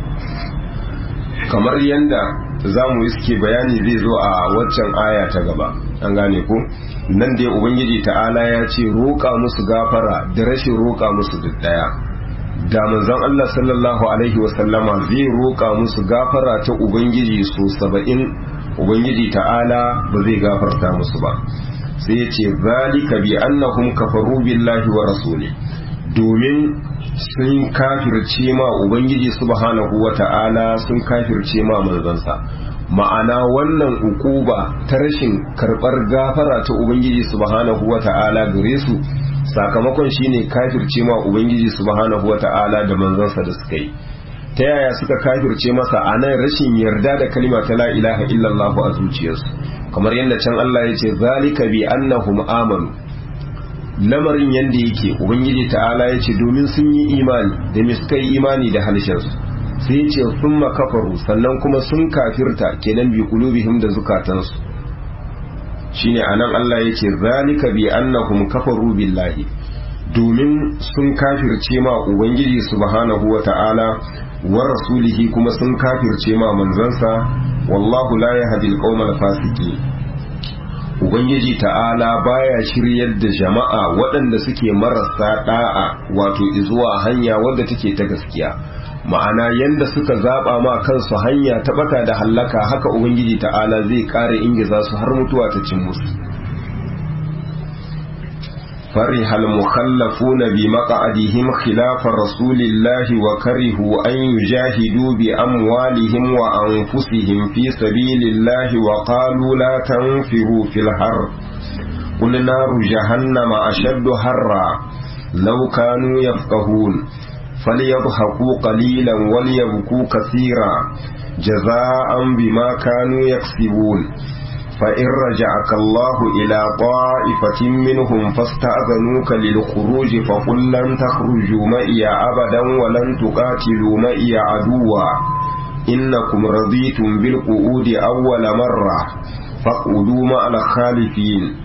kamar yanda za mu iske bayani zai zo a waccan aya ta gaba an gane ko nan dai ubangiji ta'ala ya ce roƙa musu gafara da rashin roƙa musu duk daya da manzon Allah sallallahu alaihi wasallama zai roƙa musu gafara ta ubangiji so saba'in ubangiji ta'ala ba zai gafarta musu ba sai ya ce zalika bi annahum kafaru billahi wa rasuli domin sun kafirce ma ubangiji subhanahu wata'ala sun kafirce ma manzansa ma'ana wannan ukuba ta rashin karbar gafara ta ubangiji subhanahu wata'ala gare su sakamakon shine kafirce ma ubangiji subhanahu wata'ala da manzansa da suka yi ta yaya suka kafirce masa a nan rashin yarda da kalima ta la ilaha illallah a zuciyarsu kamar yadda can Allah ya ce zalika bi annahum amanu lamarin yadda yake ubangiji ta'ala ya ce domin sun yi imani da me suka yi imani da halishansu sai ya ce sun makafaru sannan kuma sun kafirta kenan bi kulubihim da zukatansu shine anan Allah ya ce zalika bi annahum kafaru billahi domin sun kafirce ma ubangiji subhanahu wa ta'ala wa rasulihi kuma sun kafirce ma manzansa wallahu la yahdi al fasiqin ubangiji ta'ala baya shiryar da jama'a waɗanda suke marasa da'a wato zuwa hanya wadda take ta gaskiya ma'ana yanda suka zaba ma kansu hanya ta bata da hallaka haka ubangiji ta'ala zai kare ingiza su har mutuwa ta cin musu فرح المخلفون بمقعدهم خلاف رسول الله وكرهوا أن يجاهدوا بأموالهم وأنفسهم في سبيل الله وقالوا لا تنفروا في الحر قل نار جهنم أشد حرا لو كانوا يفقهون فليضحكوا قليلا وليبكوا كثيرا جزاء بما كانوا يكسبون فإن رجعك الله إلى طائفة منهم فاستأذنوك للخروج فقل لن تخرجوا معي أبدا ولن تقاتلوا معي عدوا إنكم رضيتم بالقعود أول مرة فاقعدوا مع الخالفين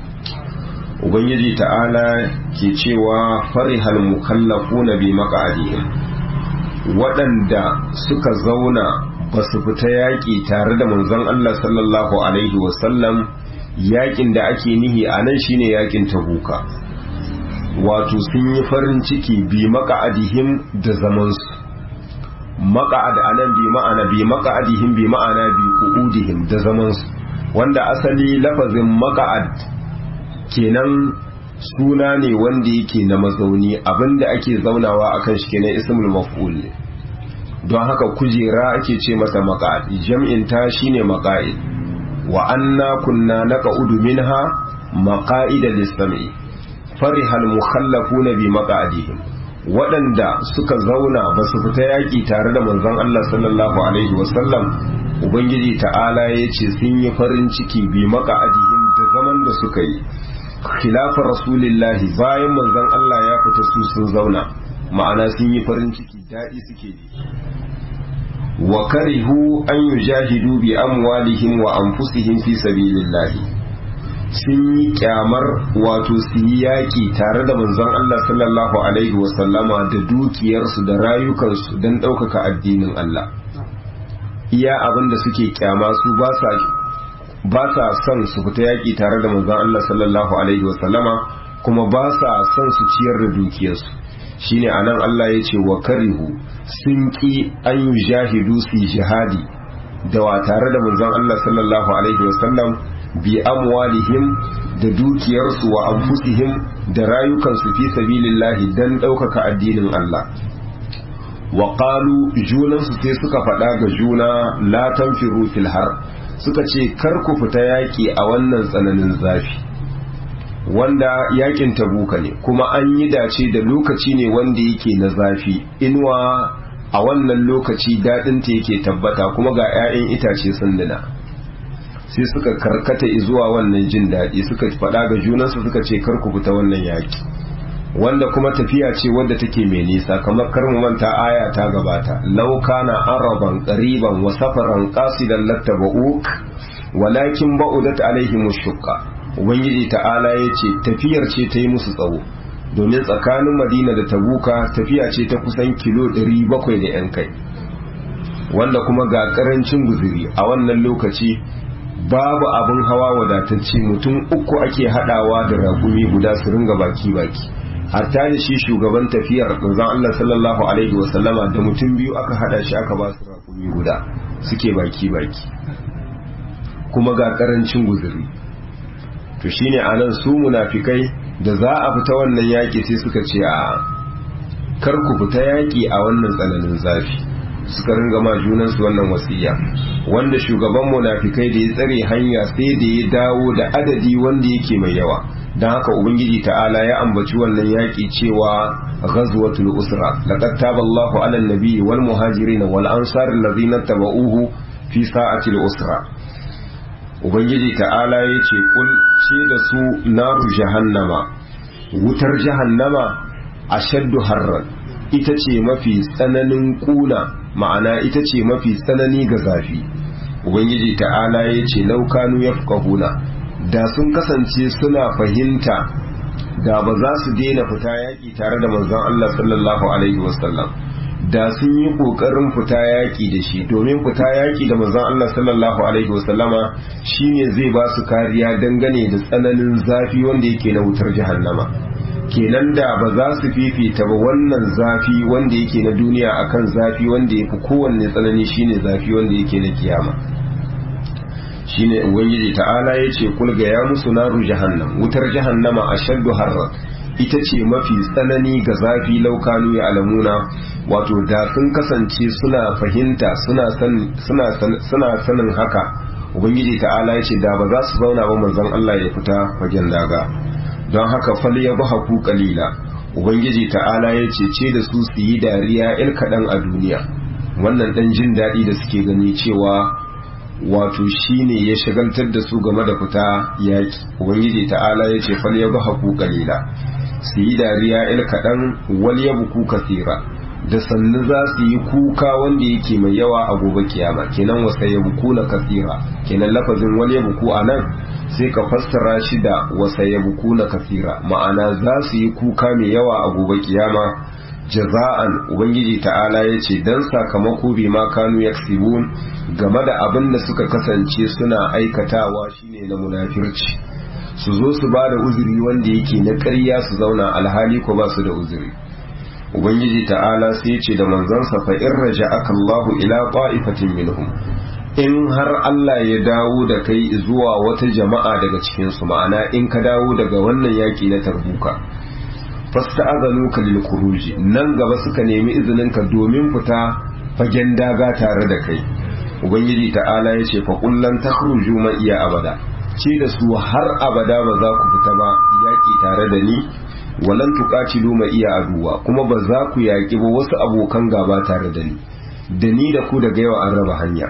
Ubangiji ta'ala ke cewa farihal mukallafuna bi maq'adihim waɗanda suka zauna ba su fita yaƙi tare da manzon Allah sallallahu alaihi wasallam yaƙin da ake nihi a nan shine yaƙin tabuka wato sun yi farin ciki bi maq'adihim da zamansu maq'ad anan bi ma'ana bi maq'adihim bi ma'ana bi qu'udihim da zamansu wanda asali lafazin maq'ad kenan suna ne wanda yake na mazauni abinda ake zaunawa akan shi kenan ismul maf'ul ne don haka kujera ake ce masa maqa'id jam'in ta shine maqa'id wa anna kunna naqa'udu minha maqa'ida lis-sam'i farihal mukhallafuna bi maqa'idihim waɗanda suka zauna ba su fita yaƙi tare da manzon Allah sallallahu alaihi wasallam ubangiji ta'ala ya ce sun yi farin ciki bi maqa'idihim da zaman da suka yi khilafar rasulillahi bayan manzon Allah ya fita su sun zauna ma'ana sun yi farin ciki daɗi suke ji wa karihu an yujahidu bi amwalihim wa anfusihim fi sabilillahi sun yi kyamar wato su yi yaƙi tare da manzon Allah sallallahu alaihi wasallama da dukiyarsu da rayukansu don ɗaukaka addinin Allah iya abin da suke kyama su ba sa ba sa son su fita yaƙi tare da manzon Allah sallallahu alaihi wasallama kuma ba sa son su ciyar da dukiyarsu shine anan Allah ya ce wa karihu sun ki an yi jahidu su jihadi da wa tare da manzon Allah sallallahu alaihi wasallam bi amwalihim da dukiyarsu wa anfusihim da rayukansu fi sabilillahi dan ɗaukaka addinin Allah wa qalu junansu sai suka faɗa ga juna la tanfiru fil har suka ce kar ku fita yaƙi a wannan tsananin zafi wanda yaƙin tabuka ne kuma an yi dace da lokaci ne wanda yake na zafi inuwa a wannan lokaci daɗinta yake tabbata kuma ga 'ya'yan itace sun nuna sai suka karkata zuwa wannan jin daɗi suka faɗa ga junansu suka ce kar ku fita wannan yaƙi wanda kuma tafiya ce wadda take mai nisa kamar kar mu manta aya ta gabata law kana araban qariban wa safaran qasidan lattaba'uk walakin ba'udat alaihim shuqqa ubangiji ta'ala yace tafiyar ce ta yi musu tsawo domin tsakanin madina da tabuka tafiya ce ta kusan kilo 700 da yan kai wanda kuma ga karancin guzuri a wannan lokaci babu abin hawa wadatacce mutum uku ake hadawa da ragumi guda su ringa baki baki hatta da shi shugaban tafiyar manzon Allah sallallahu alaihi wasallama da mutum biyu aka hada shi aka ba su ragumi guda suke baki baki kuma ga karancin guzuri to shine anan su munafikai da za a fita wannan yaki sai suka ce a kar ku fita yaki a wannan tsananin zafi suka ringa ma junansu wannan wasiya wanda shugaban munafikai da ya tsare hanya sai da ya dawo da adadi wanda yake mai yawa don haka ubangiji ta'ala ya ambaci wannan yaƙi cewa ghazwatul usra laqad taballahu 'alan nabiyyi wal muhajirin wal ansar alladhina tabauhu fi sa'atil usra ubangiji ta'ala yace kul ce da su naru jahannama wutar jahannama ashaddu harran ita ce mafi tsananin kuna ma'ana ita ce mafi tsanani ga zafi ubangiji ta'ala ya ce laukanu ya da sun kasance suna fahimta da ba za su daina fita yaƙi tare da manzon Allah sallallahu alaihi wasallam da sun yi ƙoƙarin fita yaƙi da shi domin fita yaƙi da manzon Allah sallallahu alaihi wasallama shine zai ba su kariya dangane da tsananin zafi wanda yake na wutar jahannama kenan da ba za su fifita ba wannan zafi wanda yake na duniya akan zafi wanda ya fi kowanne tsanani shine zafi wanda yake na kiyama shine ubangiji ta'ala ya ce kulga ya musu naru jahannam wutar jahannama a shaddu harra ita ce mafi tsanani ga zafi laukanu ya alamuna wato da sun kasance suna fahimta suna sanin haka ubangiji ta'ala ya ce da ba za su zauna ba manzon Allah ya fita fagen daga don haka fal ya haku kalila ubangiji ta'ala ya ce ce da su su yi dariya il kaɗan a duniya wannan ɗan jin daɗi da suke gani cewa wato shine ya shagaltar da su game da fita yaƙi ubangiji ta'ala ya ce fal ya haku kalila su yi dariya il kaɗan wal ya buku kasira da sannu za su yi kuka wanda yake mai yawa a gobe kiyama kenan wasa ya buku na kasira kenan lafazin wal ya buku a nan sai ka fassara shi da wasa ya buku na kasira ma'ana za su yi kuka mai yawa a gobe kiyama jaza'an ubangiji ta'ala ya ce don sakamako bi ma kanu yaksibun game da abin da suka kasance suna aikatawa shine na munafirci su zo su ba da uzuri wanda yake na ƙarya su zauna alhali ko ba su da uzuri ubangiji ta'ala sai ce da manzansa fa in raja'aka Allahu ila qa'ifatin minhum in har Allah ya dawo da kai zuwa wata jama'a daga cikin su ma'ana in ka dawo daga wannan yaki na tarbuka fasta'azanuka lil khuruj nan gaba suka nemi izinin ka domin fita fagen daga tare da kai ubangiji ta'ala ya ce fa kullan takhruju ma iya abada ce da su har abada ba za ku fita ba yaki tare da ni walan tuqatilu ma iya aduwa kuma ba za ku yaki ba wasu abokan gaba tare da ni da ni da ku daga yau an raba hanya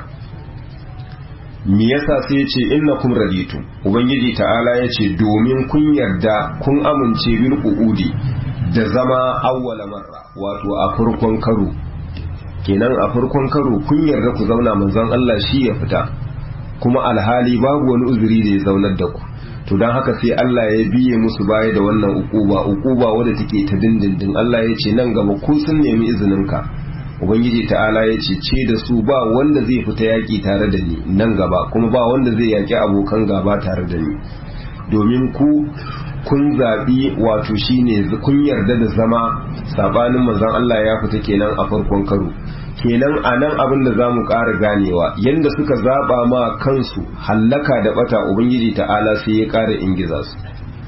me yasa sai ya ce innakum raditu ubangiji ta'ala ya ce domin kun yarda kun amince bil qu'udi da zama awwala marra wato a farkon karo kenan a farkon karo kun yarda ku zauna manzon Allah shi ya fita kuma alhali babu wani uzuri da ya zaunar da ku to don haka sai Allah ya biye musu baya da wannan ukuba ukuba wadda take ta dindindin Allah ya ce nan gaba ku sun nemi izinin ka ubangiji ta'ala ya ce ce da su ba wanda zai fita yaƙi tare da ni nan gaba kuma ba wanda zai yaƙi abokan gaba tare da ni domin ku kun zaɓi wato shine kun yarda da zama sabanin manzon Allah ya fita kenan a farkon karo kenan a nan abin da za mu ƙara ganewa yadda suka zaɓa ma kansu hallaka da ɓata ubangiji ta'ala sai ya ƙara ingiza su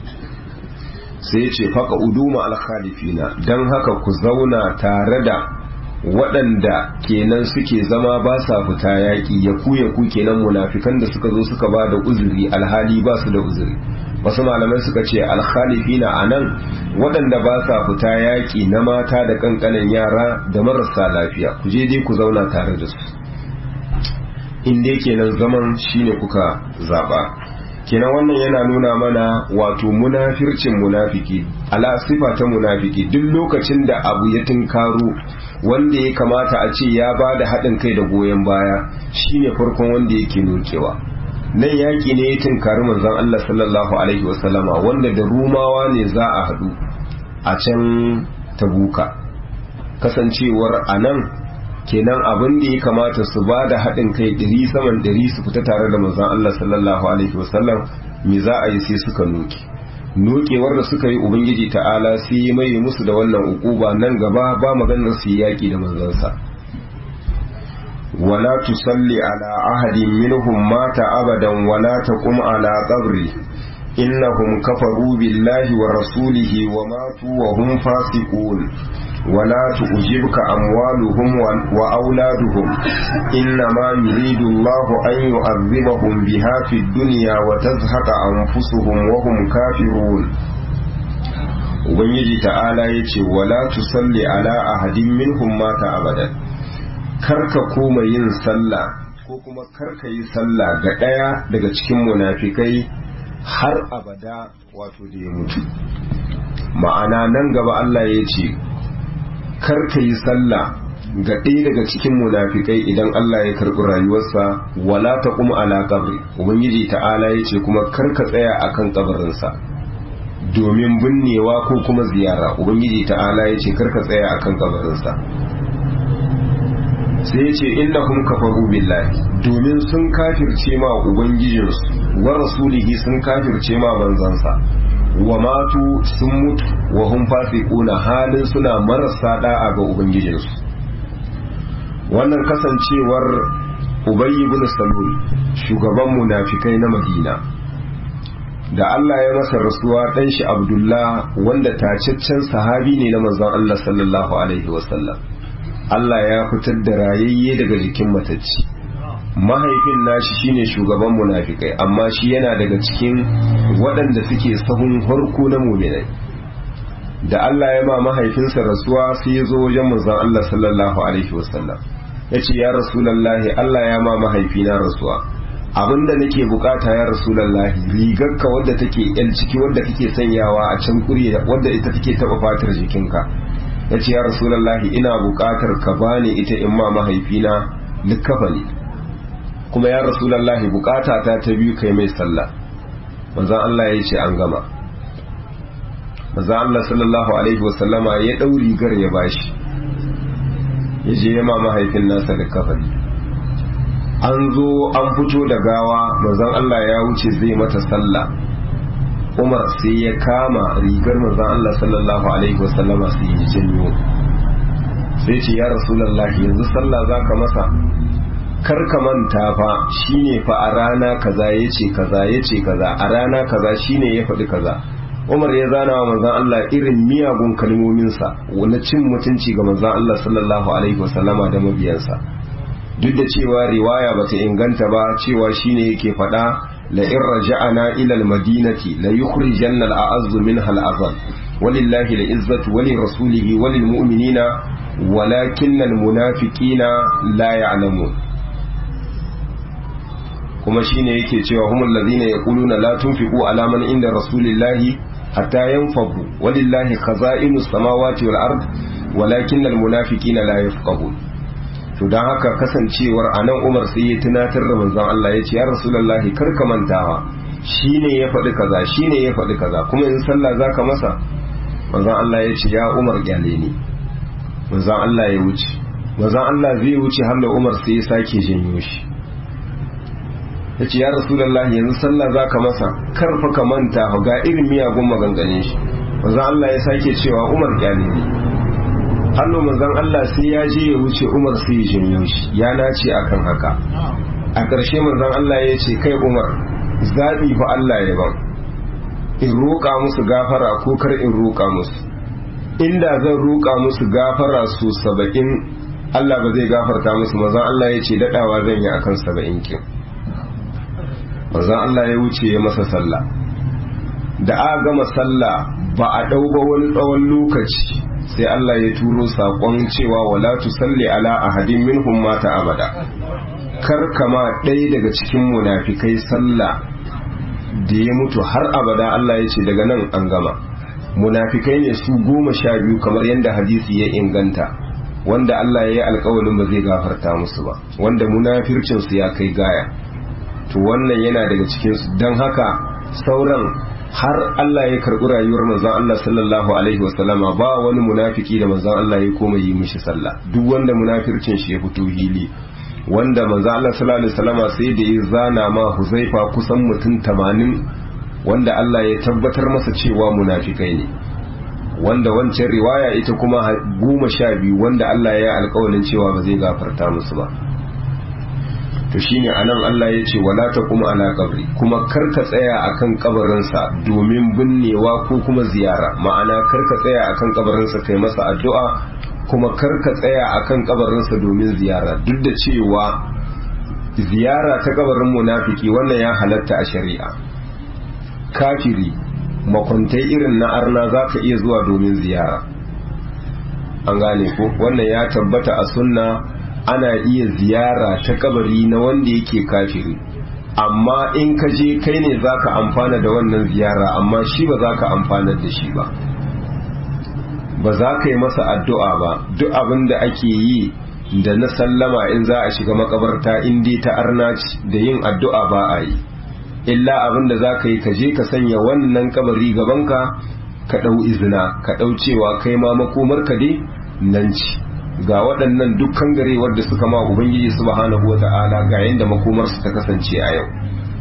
sai ce faka uduma alkhalifina don haka ku zauna tare da waɗanda kenan suke zama ba sa fita yaƙi ya ku ya ku kenan munafikan da suka zo suka ba da uzuri alhali ba su da uzuri wasu malamai suka ce alkhalifina a nan waɗanda ba sa fita yaƙi na mata da ƙanƙanin yara da marasa lafiya ku je dai ku zauna tare da su in dai kenan zaman shine kuka zaɓa kenan wannan yana nuna mana wato munafircin munafiki ala sifa ta munafiki duk lokacin da abu ya tunkaro wanda ya kamata a ce ya ba da haɗin kai da goyon baya shine farkon wanda yake nokewa nan yaƙi ne ya tunkari manzon Allah sallallahu alaihi wasallama wanda da rumawa ne za a haɗu a can tabuka kasancewar a nan kenan abin da ya kamata su ba da haɗin kai ɗari saman ɗari su fita tare da manzon Allah sallallahu alaihi wasallam me za a yi sai suka noke nokewar da suka yi ubangiji ta'ala sai ya mai musu da wannan ukuba nan gaba ba maganar su yi yaƙi da manzansa ولا تصلي على أحد منهم مات أبدا ولا تقم على قبره إنهم كفروا بالله ورسوله وماتوا وهم فاسقون ولا تعجبك أموالهم وأولادهم إنما يريد الله أن يعذبهم بها في الدنيا وتزهق أنفسهم وهم كافرون Ubangiji ta'ala ya ce, Wala tusalli ala ahadin minhum mata abadan, karka koma yin sallah ko kuma karka yi sallah ga ɗaya daga cikin munafikai har abada wato da ya mutu ma'ana nan gaba Allah ya ce karka yi sallah ga ɗaya daga cikin munafikai idan Allah ya karɓi rayuwarsa wala ta kuma ala kabri ubangiji ta'ala ya ce kuma karka tsaya akan kabarinsa domin binnewa ko kuma ziyara ubangiji ta'ala ya ce karka tsaya akan kabarinsa sai ya ce innahum kafaru billahi domin sun kafirce ma ubangijinsu wa rasulihi sun kafirce ma banzansa wa matu sun mutu wa hum fasiquna halin suna marasa da'a ga ubangijinsu wannan kasancewar ubay ibn salul shugaban munafikai na madina da Allah ya masa rasuwa dan shi abdullah wanda tacaccen sahabi ne na manzon Allah sallallahu alaihi wasallam Allah ya fitar da rayayye daga jikin matacci mahaifin nashi shine shugaban munafikai amma shi yana daga cikin waɗanda suke sahun harko na muminai da Allah ya ma mahaifinsa rasuwa sai ya zo wajen manzon Allah sallallahu alaihi wasallam ya ce ya rasulallahi Allah ya ma mahaifina rasuwa abinda nake bukata ya rasulallahi rigarka wadda take yan ciki wadda kake sanyawa a can kurye wadda ita take taba fatar jikinka ya ce ya rasulallahi ina bukatar ka bani ita in ma mahaifina likafani kuma ya rasulallahi bukata ta ta biyu kai mai sallah manzon Allah ya ce an gama manzon Allah sallallahu alaihi wasallama ya dau rigar ya bashi ya je ya ma mahaifin nasa likafani an zo an fito da gawa manzon Allah ya wuce zai mata sallah Umar sai ya kama rigar manzon Allah sallallahu alaihi wasallama sai ya janyo sai ce ya rasulullahi yanzu sallah zaka masa kar ka manta fa shine fa a rana kaza yace kaza yace kaza a rana kaza shine ya faɗi kaza Umar ya zana wa manzon Allah irin miyagun kalmominsa wani cin mutunci ga manzon Allah sallallahu alaihi wasallama da mabiyansa duk da cewa riwaya bata inganta ba cewa shine yake faɗa la in raja'ana ila al-madinati la yukhrijanna al-a'azzu minha al-azal walillahi al-izzatu wa li rasulihi wa lil mu'minina walakinna al-munafiqina la ya'lamun kuma shine yake cewa humul ladhina yaquluna la tunfiqu ala man inda rasulillahi hatta yanfadu walillahi khaza'inu samawati wal ard walakinna al-munafiqina la yafqahun to don haka kasancewar a nan umar sai ya tunatar da manzon Allah ya ce ya rasulullahi kar ka mantawa shine ya faɗi kaza shine ya faɗi kaza kuma in sallah zaka masa manzon Allah ya ce ya umar gyale ni manzon Allah ya wuce manzon Allah zai wuce har da umar sai ya sake janyo shi ya ce ya rasulullahi yanzu sallah zaka masa kar fa ka manta ga irin miyagun maganganun shi manzon Allah ya sake cewa umar gyale ni hannu manzon Allah sai ya je ya wuce Umar sai ya janyo shi ya nace akan haka a ƙarshe manzon Allah ya ce kai Umar zaɓi fa Allah ya ban in roƙa musu gafara ko kar in roƙa musu inda zan roƙa musu gafara su saba'in Allah ba zai gafarta musu manzon Allah ya ce daɗawa zan yi akan saba'in kin manzon Allah ya wuce ya masa sallah da aka gama sallah ba a ɗau ba wani tsawon lokaci sai Allah ya turo saƙon cewa wala tusalli ala ahadin minhum mata abada kar kama ɗaya daga cikin munafikai sallah da ya mutu har abada Allah ya ce daga nan an gama munafikai ne su goma sha biyu kamar yadda hadisi ya inganta wanda Allah ya yi alkawalin ba zai gafarta musu ba wanda munafircinsu ya kai gaya to wannan yana daga cikinsu don haka sauran har Allah ya karɓi rayuwar manzon Allah sallallahu alaihi wasallama ba wani munafiki da manzon Allah ya koma yi mishi sallah duk wanda munafircin shi ya fito hili wanda manzon Allah sallallahu alaihi wasallama sai da ya zana ma Huzaifa kusan mutum 80 wanda Allah ya tabbatar masa cewa munafikai ne wanda wancan riwaya ita kuma goma sha biyu wanda Allah ya yi alƙawarin cewa ba zai gafarta musu ba to shine anan Allah ya ce wala taqum ala qabri kuma karka tsaya akan kabarinsa domin binnewa ko kuma ziyara ma'ana karka tsaya akan kabarinsa kai masa addu'a kuma karka tsaya akan kabarinsa domin ziyara duk da cewa ziyara ta kabarin munafiki wannan ya halatta a shari'a kafiri makwantai irin na arna zaka iya zuwa domin ziyara an gane ko wannan ya tabbata a sunna ana iya ziyara ta kabari na wanda yake kafiri amma in ka je kai ne zaka amfana da wannan ziyara amma shi ba zaka amfana da shi ba ba za ka yi masa addu'a ba duk abin da ake yi da na sallama in za a shiga makabarta in dai ta arnaci da yin addu'a ba a yi illa abin da za ka yi ka je ka sanya wannan kabari gabanka ka ɗau izina ka ɗau cewa kai ma makomarka dai nan ci ga waɗannan dukkan garewar da suka ma ubangiji subhanahu wa ta'ala ga yadda makomarsu ta kasance a yau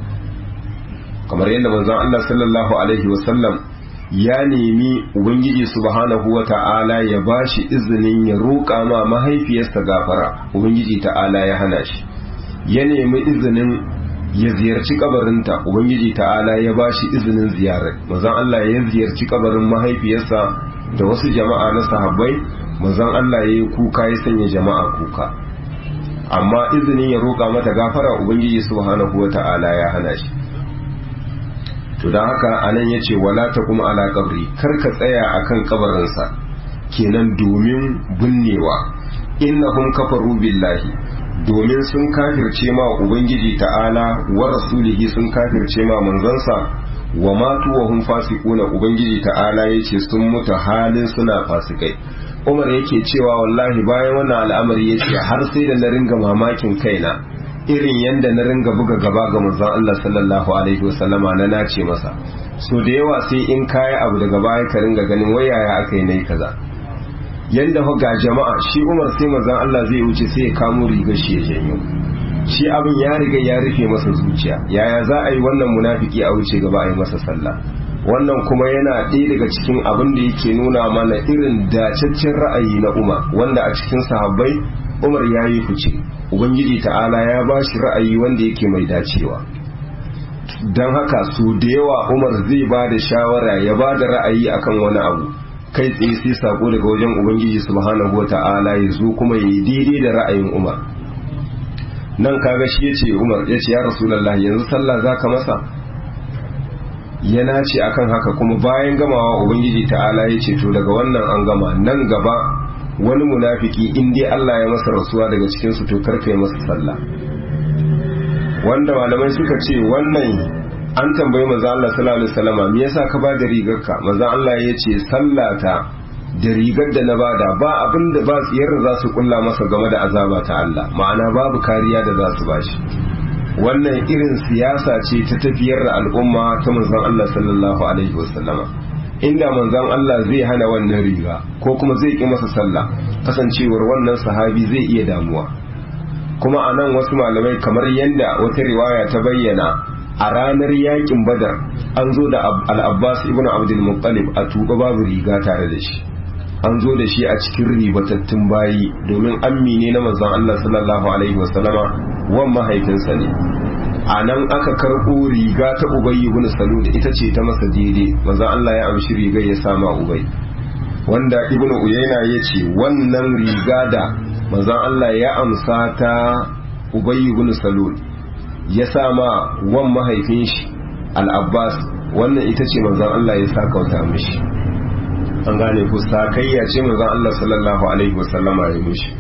kamar yadda manzon Allah sallallahu alaihi wasallam ya nemi ubangiji subhanahu wa ta'ala ya bashi izinin ya roƙa ma mahaifiyarsa gafara ubangiji ta'ala ya hana shi ya nemi izinin ya ziyarci kabarinta ubangiji ta'ala ya bashi izinin ziyarar manzon Allah ya ziyarci kabarin mahaifiyarsa da wasu jama'a na sahabbai manzon Allah ya yi kuka ya sanya jama'a kuka amma izinin ya roƙa mata gafara ubangiji subhanahu wata'ala ya hana shi to don haka anan ya ce wala ta kuma ala kabri kar ka tsaya akan kabarinsa kenan domin binnewa innahum kafaru billahi domin sun kafirce ma ubangiji ta'ala wa rasulihi sun kafirce ma manzansa wa matu wa hum fasiquna ubangiji ta'ala yace sun mutu halin suna fasikai Umar yake cewa wallahi bayan wannan al'amari yace har sai da na ringa mamakin kaina irin yanda na ringa buga gaba ga manzon Allah sallallahu alaihi wasallama na nace masa so da yawa sai in kai abu daga baya ka ringa ganin wayaya aka yi nayi kaza yanda fa ga jama'a shi Umar sai manzon Allah zai wuce sai ya kamo rigar shi ya janyo shi abin ya riga ya rufe masa zuciya yaya za a yi wannan munafiki a wuce gaba a yi masa sallah wannan kuma yana ɗaya daga cikin abin da yake nuna mana irin dacaccen ra'ayi na Umar wanda a cikin sahabbai Umar ya yi fice Ubangiji ta'ala ya ba shi ra'ayi wanda yake mai dacewa don haka su da yawa Umar zai ba da shawara ya ba da ra'ayi akan wani abu kai tsaye sai sako daga wajen Ubangiji subhanahu wa ta'ala ya zo kuma ya yi daidai da ra'ayin Umar nan kaga shi ya ce Umar ya ce ya Rasulallah yanzu sallah za ka masa ya nace akan haka kuma bayan gamawa ubangiji ta'ala ya ce to daga wannan an gama nan gaba wani munafiki in dai Allah ya masa rasuwa daga cikin su to karkai masa sallah wanda malamai suka ce wannan an tambayi manzo Allah sallallahu alaihi wasallam me yasa ka ba da rigarka manzo Allah ya ce sallata da rigar da na bada ba abin da ba tsiyar za su kulla masa game da azaba ta Allah ma'ana babu kariya da za su bashi wannan irin siyasa ce ta tafiyar da al'umma ta manzon Allah sallallahu alaihi wasallama inda manzon Allah zai hana wannan riga ko kuma zai ki masa sallah kasancewar wannan sahabi zai iya damuwa kuma a nan wasu malamai kamar yadda wata riwaya ta bayyana a ranar yakin badar an zo da al-abbas ibn abdul muttalib a tuba babu riga tare da shi an zo da shi a cikin ribatattun bayi domin ammi ne na manzon Allah sallallahu alaihi wasallama wan mahaifinsa ne a nan aka karɓo riga ta ubayy ibn salul ita ce ta masa daidai manzon Allah ya amshi rigar ya sama ubay wanda ibnu uyayna ya ce wannan riga da manzon Allah ya amsa ta ubayy ibn salul ya sama wan mahaifin shi al-abbas wannan ita ce manzon Allah ya saka wata mishi an gane ku sakayya ce manzon Allah sallallahu alaihi wasallama ya mishi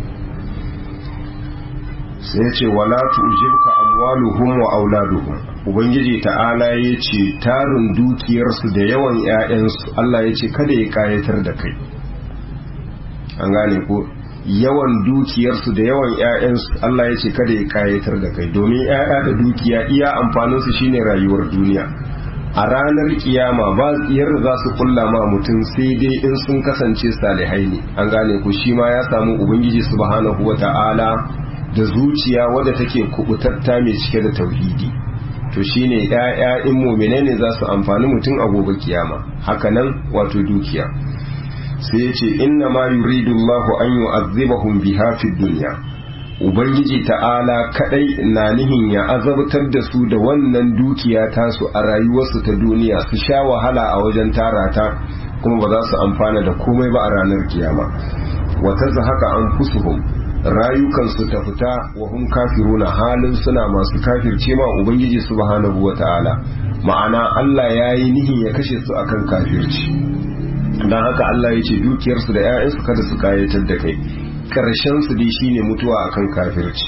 sai ya ce wala tu'jibka amwaluhum wa auladuhum ubangiji ta'ala ya ce tarin dukiyarsu da yawan ƴaƴansu Allah ya ce kada ya kayatar da kai an gane ku yawan dukiyarsu da yawan ƴaƴansu Allah ya ce kada ya kayatar da kai domin ƴaƴa da dukiya iya amfaninsu shine rayuwar duniya a ranar kiyama ba tsiyar za su kulla ma mutum sai dai in sun kasance salihai ne an gane ku shi ma ya samu ubangiji subhanahu wata'ala da zuciya wadda take kubutatta mai cike da tauhidi to shine ƴaƴa in mu'mine ne za su amfani mutum a gobe kiyama hakanan wato dukiya sai ya ce inna ma yuridu Allahu an yu'azzibahum biha fid dunya ubangiji ta'ala kadai na nihin ya azabtar da su da wannan dukiya tasu a rayuwarsu ta duniya su sha wahala a wajen tara ta kuma ba za su amfana da komai ba a ranar kiyama wata haka an fusuhum rayukansu ta fita wa hum kafiruna halin suna masu kafirce ma ubangiji subhanahu wata'ala ma'ana Allah ya yi nihin ya kashe su akan kafirci don haka Allah ya ce dukiyarsu da 'ya'yansu kada su kayatar da kai karshen su dai shine mutuwa akan kafirci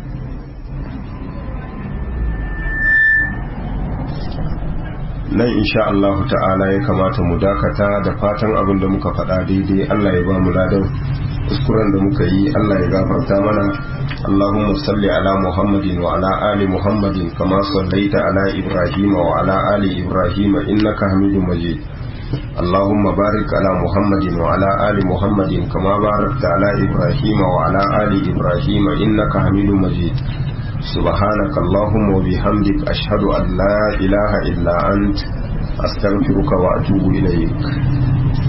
nan insha Allah ta'ala ya kamata mu dakata da fatan abin da muka faɗa daidai Allah ya ba mu ladan kuskuren da muka yi Allah ya gafarta mana Allahumma salli ala Muhammadin wa ala ali Muhammadin kama sallaita ala Ibrahim wa ala ali Ibrahim innaka Hamidum Majid اللهم بارك على محمد وعلى آل محمد كما باركت على إبراهيم وعلى آل إبراهيم إنك حميد مجيد سبحانك اللهم وبحمدك أشهد أن لا إله إلا أنت أستغفرك وأتوب إليك